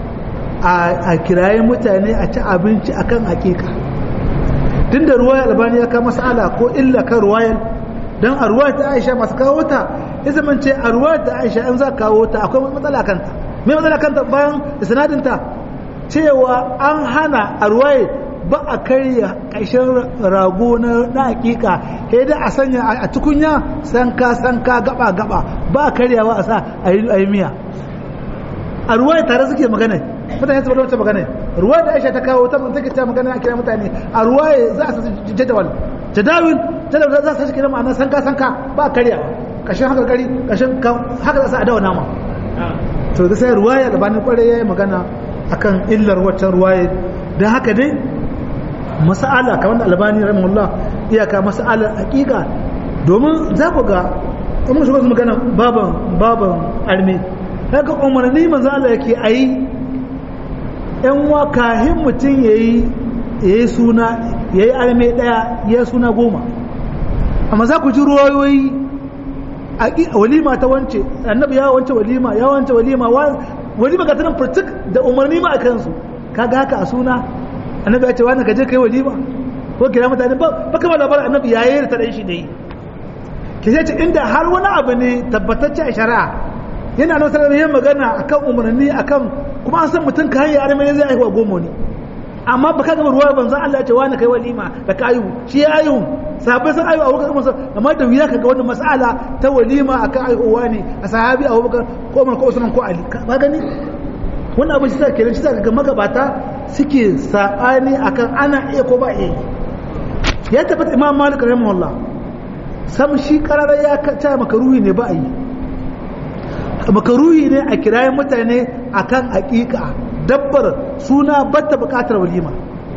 a kirayen mutane a ci abinci akan hakika tunda ruwayar albani ya kama mas'ala ko illa kan ruwayar don a ruwa ta aisha masu kawo ta ya zama ce a ruwa ta aisha an za kawo ta akwai matsala kanta mai matsala kanta bayan isnadinta cewa an hana a ruwaye ba a karya ƙarshen rago na hakika sai dai a sanya a tukunya sanka sanka gaba gaba ba a karyawa a sa a yi miya a ruwaye tare suke magana mutane su wata magana ruwa da aisha ta kawo ta take ta magana a kira mutane a ruwaye za a sa jadawal jadawin jadawin za su shi kira ma'ana sanka sanka ba a karya kashin haka gari kashin haka za su adawa nama to da sai ruwaya da bani kwarai yayi magana akan illar waccan ruwaya dan haka dai mas'ala kamar da albani rahimahullah iyaka mas'alar hakika domin za ku ga in mun shiga magana baban baban arme kaga umarni manzo Allah yake ayi yan wa kahin mutum yayi yayi suna yayi arme daya ya suna goma amma za ku ji ruwayoyi a walima ta wance annabi ya wance walima ya wance walima walima ga tanan furtuk da umarni ma a kansu kaga haka a suna annabi ya ce wani ka je kai walima ko kira mutane ba ba kamar labarin annabi ya yi ta dan shi dai ke ce inda har wani abu ne tabbatacce a shari'a yana nan sanar yin magana akan umarni akan kuma an san mutum ka hanyar armeni zai aiwa goma ne amma ba ka gaba ruwa banzan Allah ya ce wani kai walima da ka ayu shi ya ayu sahabbai sun ayu a wurin musa amma da wuya ka ga wannan mas'ala ta walima akan aihuwa ne a sahabi a Abubakar ko Umar ko Usman ko Ali ba gani wannan abin shi sa kenan shi sa ga magabata suke sabani akan ana iya ko ba iya ya tabbata Imam Malik rahimahullah sam shi karara ya ta makaruhi ne ba a yi makaruhi ne a kirayen mutane akan hakika dabbar suna batta bukatar walima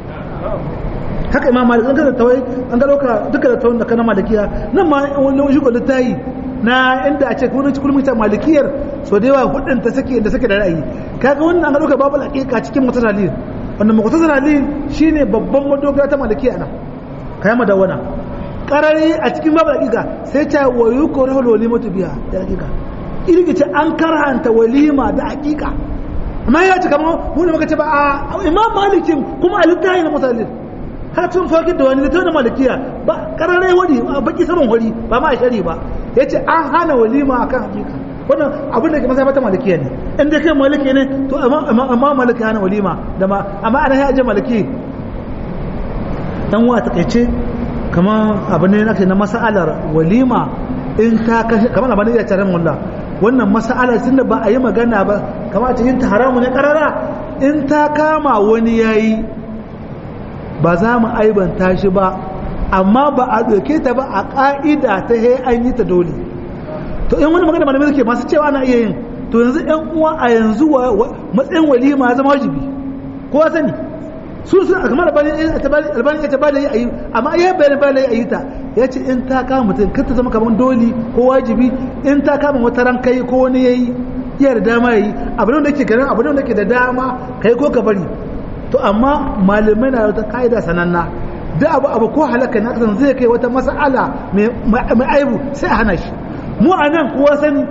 haka imam malik an ga tawai an ga dauka duka da tawon da kana malikiya nan ma wani shi ko littayi na inda a ce kuma cikin mutan malikiyar so da yawa hudun ta sake da sake da ra'ayi kaga wannan an ga dauka babu hakika cikin mutasalli wannan mutasalli shine babban madogara ta malikiya nan kai madawana karare a cikin babu hakika sai ta wayu korahul walimatu biya da hakika irgi ce an karanta walima da hakika amma ya ce kamar mu ne muka ce ba a imam malikin kuma a littafi na musallin har tun fakir da wani littafi na malikiya ba karare wani a baki saman wari ba ma shari ba ya ce an hana walima akan hakika wannan abin da ke masa mata malikiya ne in dai kai maliki ne to amma maliki hana walima da ma amma ana ya aje maliki dan wa takeice kamar abin ne nake na mas'alar walima in ta kashe kamar abin da ya tare mun wannan mas'alar tunda ba a yi magana ba kamar ta yin ta haramu ne karara in ta kama wani yayi ba za mu aibanta shi ba amma ba a doke ta ba a ka'ida ta he an yi ta dole to in wani magana malamai suke masu cewa ana iya yin to yanzu yan uwa a yanzu matsayin walima ya zama wajibi kowa sani su sun kamar albani ya ta bada yi a yi amma ya bayan bada yi a yi ta ya ce in ta kama mutum kar ta zama kamar doli ko wajibi in ta kama wata ran kai ko wani ya yi iya da dama ya yi abin da ke ganin abin da ke da dama kai ko ka bari to amma malamai na wata ka'ida sananna da abu abu ko halaka na kasan zai kai wata mas'ala mai aibu sai a hana shi mu a nan kuwa sani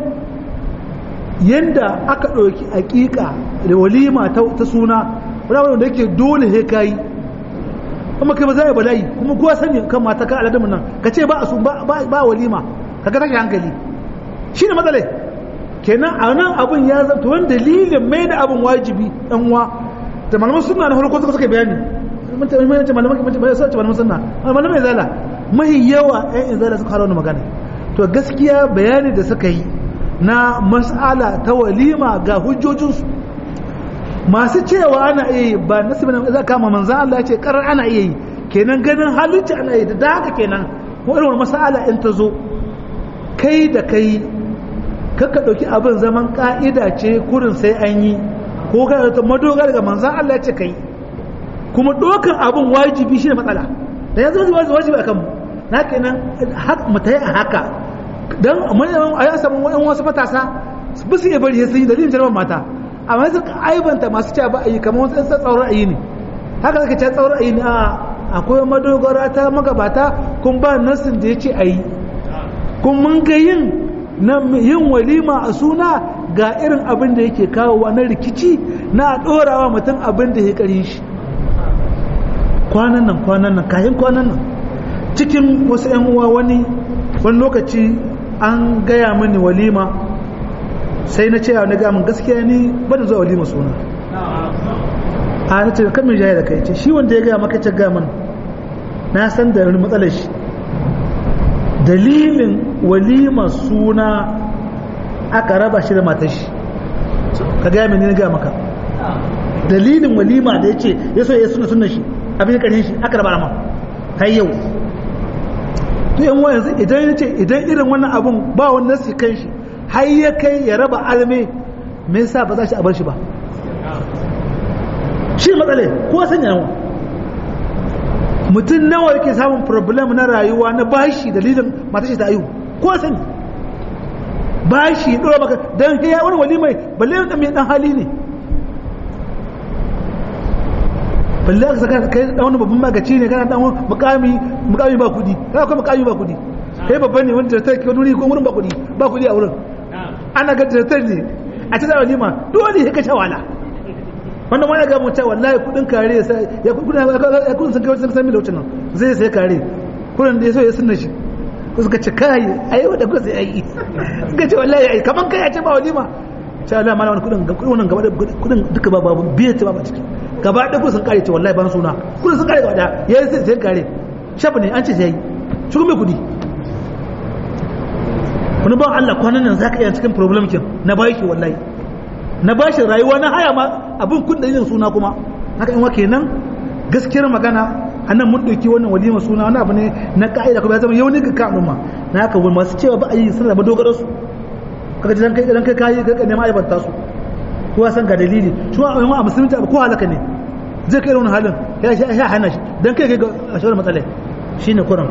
yanda aka ɗauki aƙiƙa da walima ta suna wani wanda yake dole he kayi kuma kai ba za a bala'i kuma kuwa sani kan mata ka aladamu nan ka ce ba a sun ba walima ka ga take hankali shi ne matsalai kenan a nan abin ya zanta wani dalilin mai da abin wajibi ɗan uwa da malaman suna na farko suka suka bayani malaman suna malaman mai zala mahi yawa ɗan izala suka hara wani magana to gaskiya bayani da suka yi na mas'ala ta walima ga hujjojinsu masu cewa ana iya yi ba nasu bin za kama manzan Allah ya ce karar ana iya yi kenan ganin halitta ana yi da haka kenan ko irin mas'ala in ta zo kai da kai kaka ɗauki abin zaman ka'ida ce kurin sai an yi ko ga ta madogara ga manzan Allah ya ce kai kuma ɗaukan abin wajibi shi ne matsala da yanzu wajibi a kanmu na kenan mu ta yi a haka don a yi samun wani wasu matasa ba su iya bari sun yi dalilin jarabar mata amma su aibanta masu cewa ba a yi kamar wasu tsaurar ayi ne haka suka ce tsaurar ayi ne a akwai madogara ta magabata kun ba nasin da ya ce a yi kun mun ga yin na yin walima a suna ga irin abin da yake kawowa na rikici na ɗorawa mutum abin da ya ƙari shi kwanan nan kwanan nan kayan kwanan nan cikin wasu 'yan uwa wani wani lokaci an gaya mini walima sai na ce na gaya min gaskiya ni bada zuwa walima suna a na ce kan mai jaya da kai ce shi wanda ya gaya maka ce gaya min na san da wani matsalar shi dalilin walima suna aka raba shi da matar shi ka gaya mini na gaya maka dalilin walima da ya ce ya so ya suna suna shi abin da ƙarshen shi aka raba ma har yau to yan wa yanzu idan ya ce idan irin wannan abun ba wani nasi kan shi har ya kai ya raba alme me yasa ba za shi a bar shi ba shi matsale ko sanya yawa mutum nawa yake samun problem na rayuwa na bashi dalilin matashi ta ayu ko sani bashi ɗora maka don kai ya wani wali mai balle ɗan mai ɗan hali ne balle aka saka kai dan wani babban magaci ne kana dan mukami mukami ba kudi kana kuma mukami ba kudi kai babban ne wanda ta kai wuri ko wurin ba kudi ba kudi a wurin ana ga director ne a cikin walima dole ya kace wala wanda ma ya ga mun cewa wallahi kudin kare sai ya kudin ya kudin sun kai sun san milocin nan zai sai kare kudin da yaso ya sunna shi ko suka ce kai ai wanda ko sai ai suka ce wallahi ai kaman kai ya ce ba walima sai Allah mana wani kudin kudin wannan gaba da kudin duka ba babu biye ta ba ciki gaba da kudin sun kare ce wallahi ban suna kudin sun kare gaba da yayi sai sai kare shafi ne an ce sai shi kuma kudi wani ban Allah kwanan nan zaka iya cikin problem kin na bashi wallahi na bashi rayuwa na haya ma abin kun yin suna kuma haka in wake nan gaskiyar magana anan mun dauki wannan walima suna wani abu ne na ka'ida kuma ya zama yau ne ga kan ma na haka wani masu cewa ba a yi suna da dogaro su kaga idan kai idan kai kai ka nema aibanta su ko san ga dalili shi wa a musulunci abu ko halaka ne zai kai wani halin ya sha ya hana shi dan kai kai ga shawar matsalai shine kuran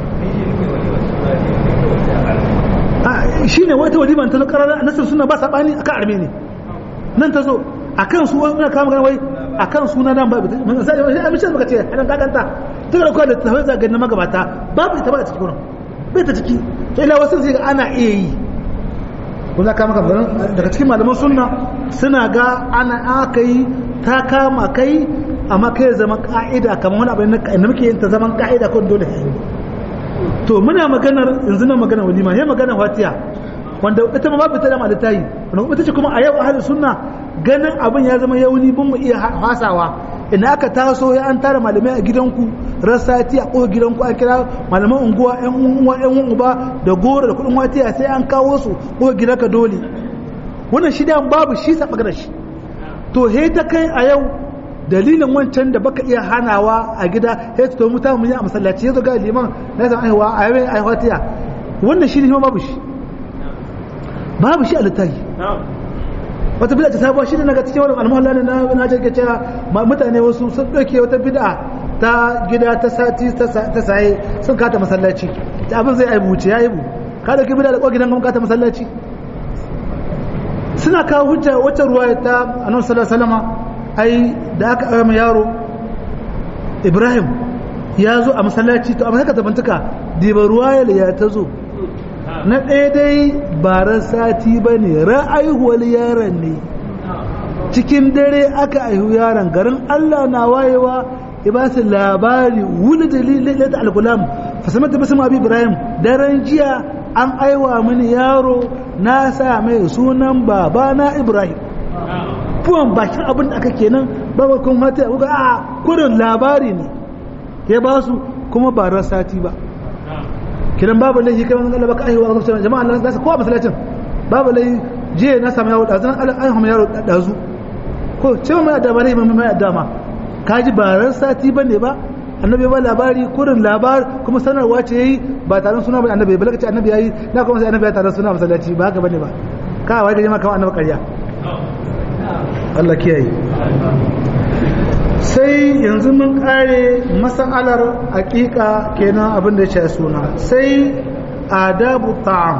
a shine wata waliman ta zo karara nasar suna ba sabani akan arme ne nan ta zo akan su wani kama magana wai akan suna nan ba sai abin shi muka ce hadan kakanta sai ka dauko da tafai zaga na magabata babu ita ba a cikin wurin bai ta ciki to ila wasu sai ana iya yi kuma ka maka daga cikin malaman sunna suna ga ana aka yi ta kama kai amma kai zaman ka'ida kamar wani abin da muke yin ta zaman ka'ida ko dole ka yi to muna maganar yanzu na maganar walima ya maganar fatiha wanda ita ma babu ta da malitayi wanda ita ce kuma a yau ahli sunna ganin abin ya zama yauni bin mu iya hasawa ina aka taso ya an tara malamai a gidanku rasati a ƙofar gidanku a kira malaman unguwa yan uwa yan uba da goro da kuɗin watiya sai an kawo su ƙofar gidanka dole wannan shi da babu shi sa magana shi to he ta kai a yau dalilin wancan da baka iya hanawa a gida he to mutane mun yi a masallaci yazo ga liman na san aiwa a yayin ai watiya wannan shi ne babu shi babu shi a littafi wata bid'a ta sabuwa shi ne naga cikin wannan almuhalla ne na na jirge cewa mutane wasu sun dauke wata bid'a ta gida ta sati ta saye sun kata masallaci ta abin zai aibu ce ya aibu ka dauki bid'a da kwa gidan ka ta masallaci suna kawo hujja wata ruwa ta annabi sallallahu alaihi ai da aka aure yaro Ibrahim ya zo a masallaci to amma haka tabantuka diba ruwa ya ta zo na ɗaya dai baran sati ba ne ra'aihuwar yaron ne cikin dare aka aihu yaron garin Allah na wayewa ya ba su labari wuli da ta alkulam fasamar da basu abi ibrahim daren jiya an aiwa mini yaro na sa mai sunan baba na ibrahim fuwan bakin abin da aka kenan babu kun mata kuka a kurin labari ne ya ba su kuma baran sati ba kidan babu laifi kai wannan Allah baka aiwa ga jama'a Allah za su kowa masallacin babu laifi je na samu yaro da zan an hamu yaro da zu ko ce mai da bare mai mai dama kaji baran sati bane ba annabi ba labari kurin labar kuma sanarwa ce yayi ba taron suna ba annabi ba lokaci annabi yayi na kuma sai annabi ya taron suna masallaci ba haka bane ba ka wai ga jama'a kamar annabi ƙarya Allah kiyaye sai yanzu mun kare masalar hakika kenan abin da ya ce suna sai adabu ta'am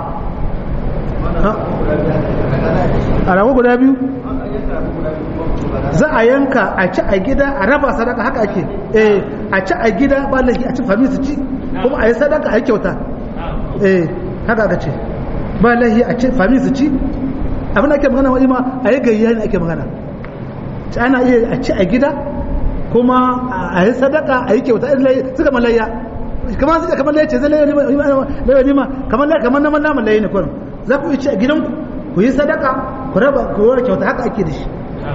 a rago guda biyu za a yanka a ci a gida a raba sadaka haka ake eh a ci a gida ba laifi a ci fami su ci kuma a yi sadaka a yi kyauta eh haka aka ce ba laifi a ci fami su ci abin da ake magana wani ma a yi gayya ne ake magana ana iya a ci a gida kuma a yi sadaka a yi kyauta suka malayya kamar suka kamar layya ce zai layya nima kamar layya kamar naman naman layya ne kurin za ku yi ci a gidanku ku yi sadaka ku raba ku raba kyauta haka ake da shi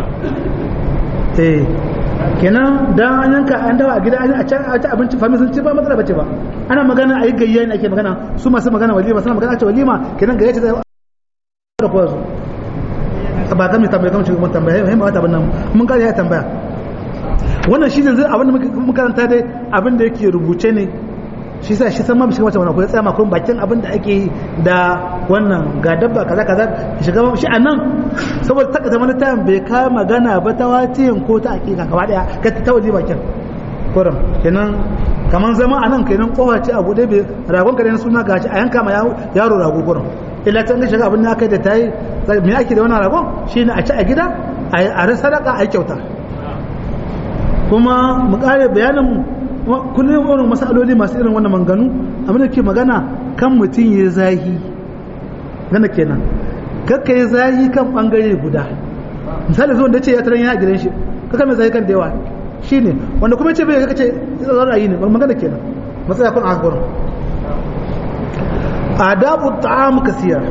eh kenan dan an yanka an dawa a gida an ci abinci fami sun ci ba matsala bace ba ana magana a yi gayya ne ake magana su masu magana walima suna magana a ce walima kenan gayya ce zai da kuwa su ba kan mai tambaya kan shugaban tambaya yayin ba ta nan mun ga ya tambaya wannan shi ne zai abin da muka karanta dai abin da yake rubuce ne shi sa shi san ma shiga mata wannan ko tsaya makon bakin abin da ake yi da wannan ga dabba kaza kaza shiga shi a nan saboda taka zama ta bai ka magana ba ta watiyin ko ta hakika gaba daya ka ta waje bakin kurum kenan kaman zama a nan kenan kowa ce abu dai bai ragon ka ne suna gashi a yanka ma yaro rago kurum illa ta shiga abin da aka da ta yi me ake da wannan ragon shine a ci a gida a yi sadaka a yi kyauta kuma mu kare bayanin mu kullum irin masaloli masu irin wannan manganu abin da ke magana kan mutum ya zahi gana kenan kakka ya zahi kan bangare guda misali zuwan da ce ya taran ya gidan shi kakka mai zahi kan da yawa shine wanda kuma ce bai kaka ce zan ra'ayi ne magana kenan matsaya kun a gurin adabu ta'am kasira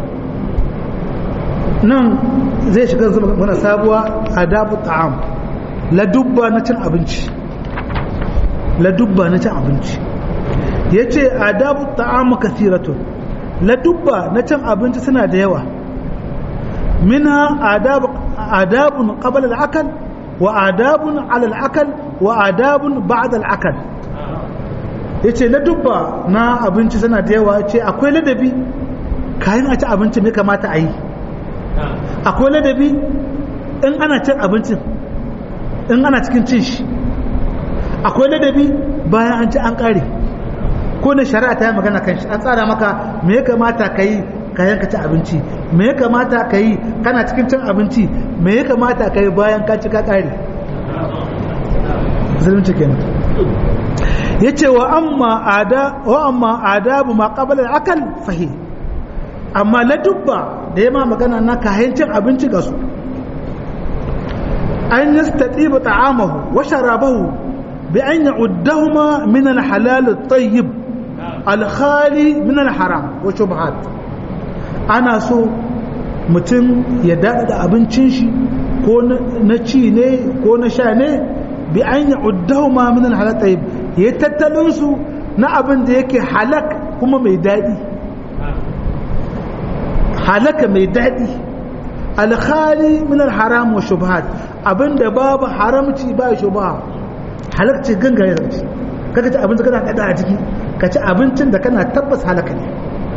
nan zai shiga mana sabuwa adabu ta'am ladubba na cin abinci ladubba na cin abinci ya ce adabu ta'amu kasiratun ladubba na cin abinci suna da yawa mina adabun qabla al-akal wa adabun ala al-akal wa adabun ba'da al-akal yace ladubba na abinci suna da yawa ce akwai ladabi kayan a ci abinci ne kamata a yi akwai ladabi in ana cin abincin in ana cikin cin shi akwai ladabi bayan an ci an kare ko na shari'a ta yi magana kan shi an tsara maka me ya kamata ka yi kayan ka ci abinci me ya kamata ka yi kana cikin cin abinci me ya kamata ka yi bayan ka ci ka kare zulunci kenan yace wa amma ada wa amma adabu ma qabla al-akal fahi amma la dubba da yama magana na kayancin abinci ga su an yastatiba ta'amahu wa sharabahu bi an ya'uddahuma min al-halal at-tayyib al-khali min al-haram wa shubhat ana so mutum ya daɗa abincin shi ko na ci ne ko na sha ne bi an ya'uddahu ma min al-halal tayyib ya tattalin su na abin da yake halak kuma mai daɗi halaka mai daɗi alkhali min alharam wa shubhat abinda babu haramci ba shubha halakci gangare da ci kaga ci abinci kana kada a ciki ka ci abincin da kana tabbas halaka ne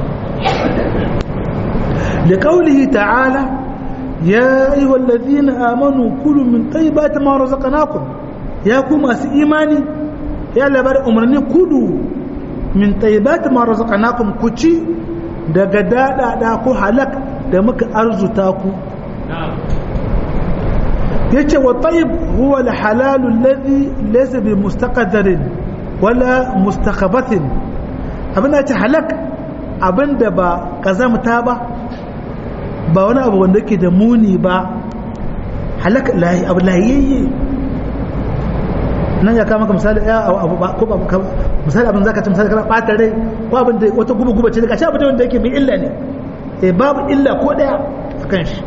liqaulihi ta'ala ya ayyuhal ladhina amanu kulu min tayyibati ma razaqnakum ya ku masu imani ya labar umarni kudu min tayyibati ma razaqnakum ku ci daga daɗaɗa ko halak da muka arzuta ku yace wa tayyib huwa al-halal alladhi laysa bi mustaqdarin wala mustakhabathin abin da halak abinda ba kazamta ba ba wani abu wanda yake da muni ba halak lahi abu lahiyayye nan ya kama maka misali ya abu ba ko ba misali abin zaka ci misali kana bata rai ko abin da wata guba guba ce daga shi abin da yake mai illa ne eh babu illa ko daya akan shi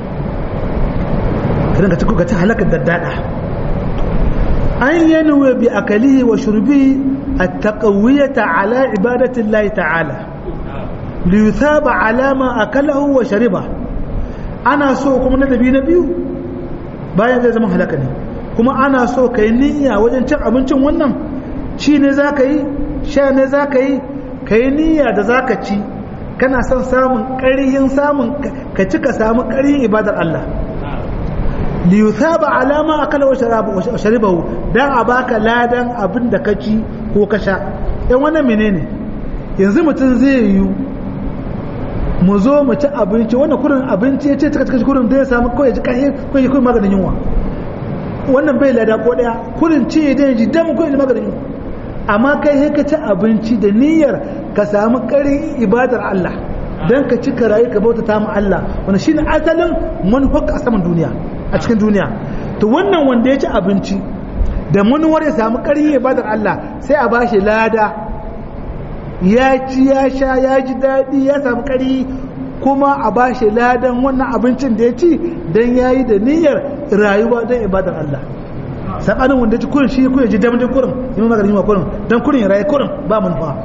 kidan ka ci ka ci halakar daddada an yanwe bi akalihi wa shurbihi at-taqawiyata ala ibadati Allah ta'ala li yuthaba ala ma akalahu wa shariba ana so kuma na dabi na biyu bayan zai zama halaka ne kuma ana so ka yi niyya wajen cin abincin wannan ci ne za ka yi sha ne za ka yi ka yi niyya da za ka ci kana son samun ƙarihin samun ka ci ka samu ƙarihin ibadar Allah liyuthaba alama akala wa sharibahu dan a baka ladan abin da ka ci ko ka sha yan wannan menene yanzu mutum zai yi mu zo mu ci abinci wannan kurin abinci ya ce cika cika kurin da ya samu kawai ji kai ko ya kurin maganin yunwa wannan bai lada ko daya kurin ci da ji dan ko ji maganin yunwa amma kai sai ka ci abinci da niyyar ka samu karin ibadar Allah dan ka ci ka rayu ka bauta ta mu Allah wannan shine asalin manufar a saman duniya a cikin duniya to wannan wanda ya ci abinci da manuwar ya samu karin ibadar Allah sai a bashi lada ya ci ya sha ya ji daɗi ya samu ƙari kuma a ba shi ladan wannan abincin da ya ci don ya yi da niyyar rayuwa don ibadar Allah saɓanin wanda ci kurin shi kurin ji damar kurin yi maganin yi kurin don kurin ya rayu kurin ba manufa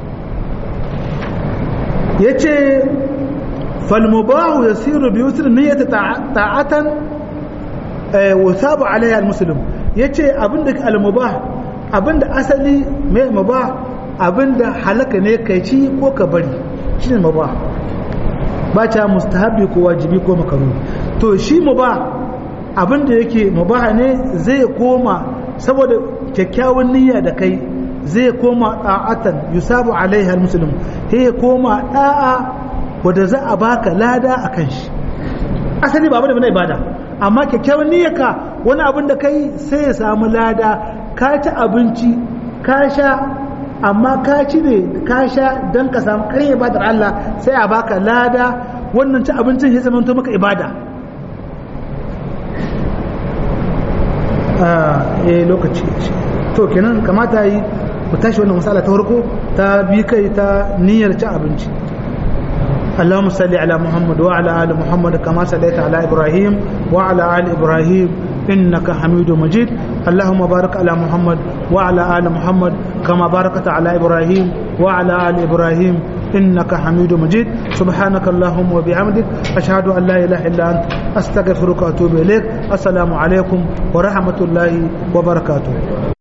ya ce falmubahu ya siru biyu sirri niyyata ta'atan wasabu alayya al-muslim ya ce abinda al-mubah abinda asali mai mubah abinda halaka ne kai ci ko ka bari shi ne maba ba ta mustahabi ko wajibi ko makaru to shi maba abinda yake maba ne zai koma saboda kyakkyawan niyya da kai zai koma da'atan yusabu alaiha almuslim sai ya koma da'a wanda za a baka lada akan shi asali ba abin da ibada amma kyakkyawan niyyarka wani abin da kai sai ya samu lada ka ci abinci ka sha amma ka ci ne ka sha don ka samu karin ibadar Allah sai a baka lada wannan ci abincin ya zama maka ibada eh lokaci to kenan kamata yi mu tashi wannan masala ta farko ta bi kai ta niyyar ci abinci اللهم صل على محمد وعلى ال محمد كما صليت على ابراهيم وعلى ال ابراهيم انك حميد مجيد اللهم بارك على محمد وعلى ال محمد كما باركت على ابراهيم وعلى ال ابراهيم انك حميد مجيد سبحانك اللهم وبحمدك اشهد ان لا اله الا انت استغفرك واتوب اليك السلام عليكم ورحمه الله وبركاته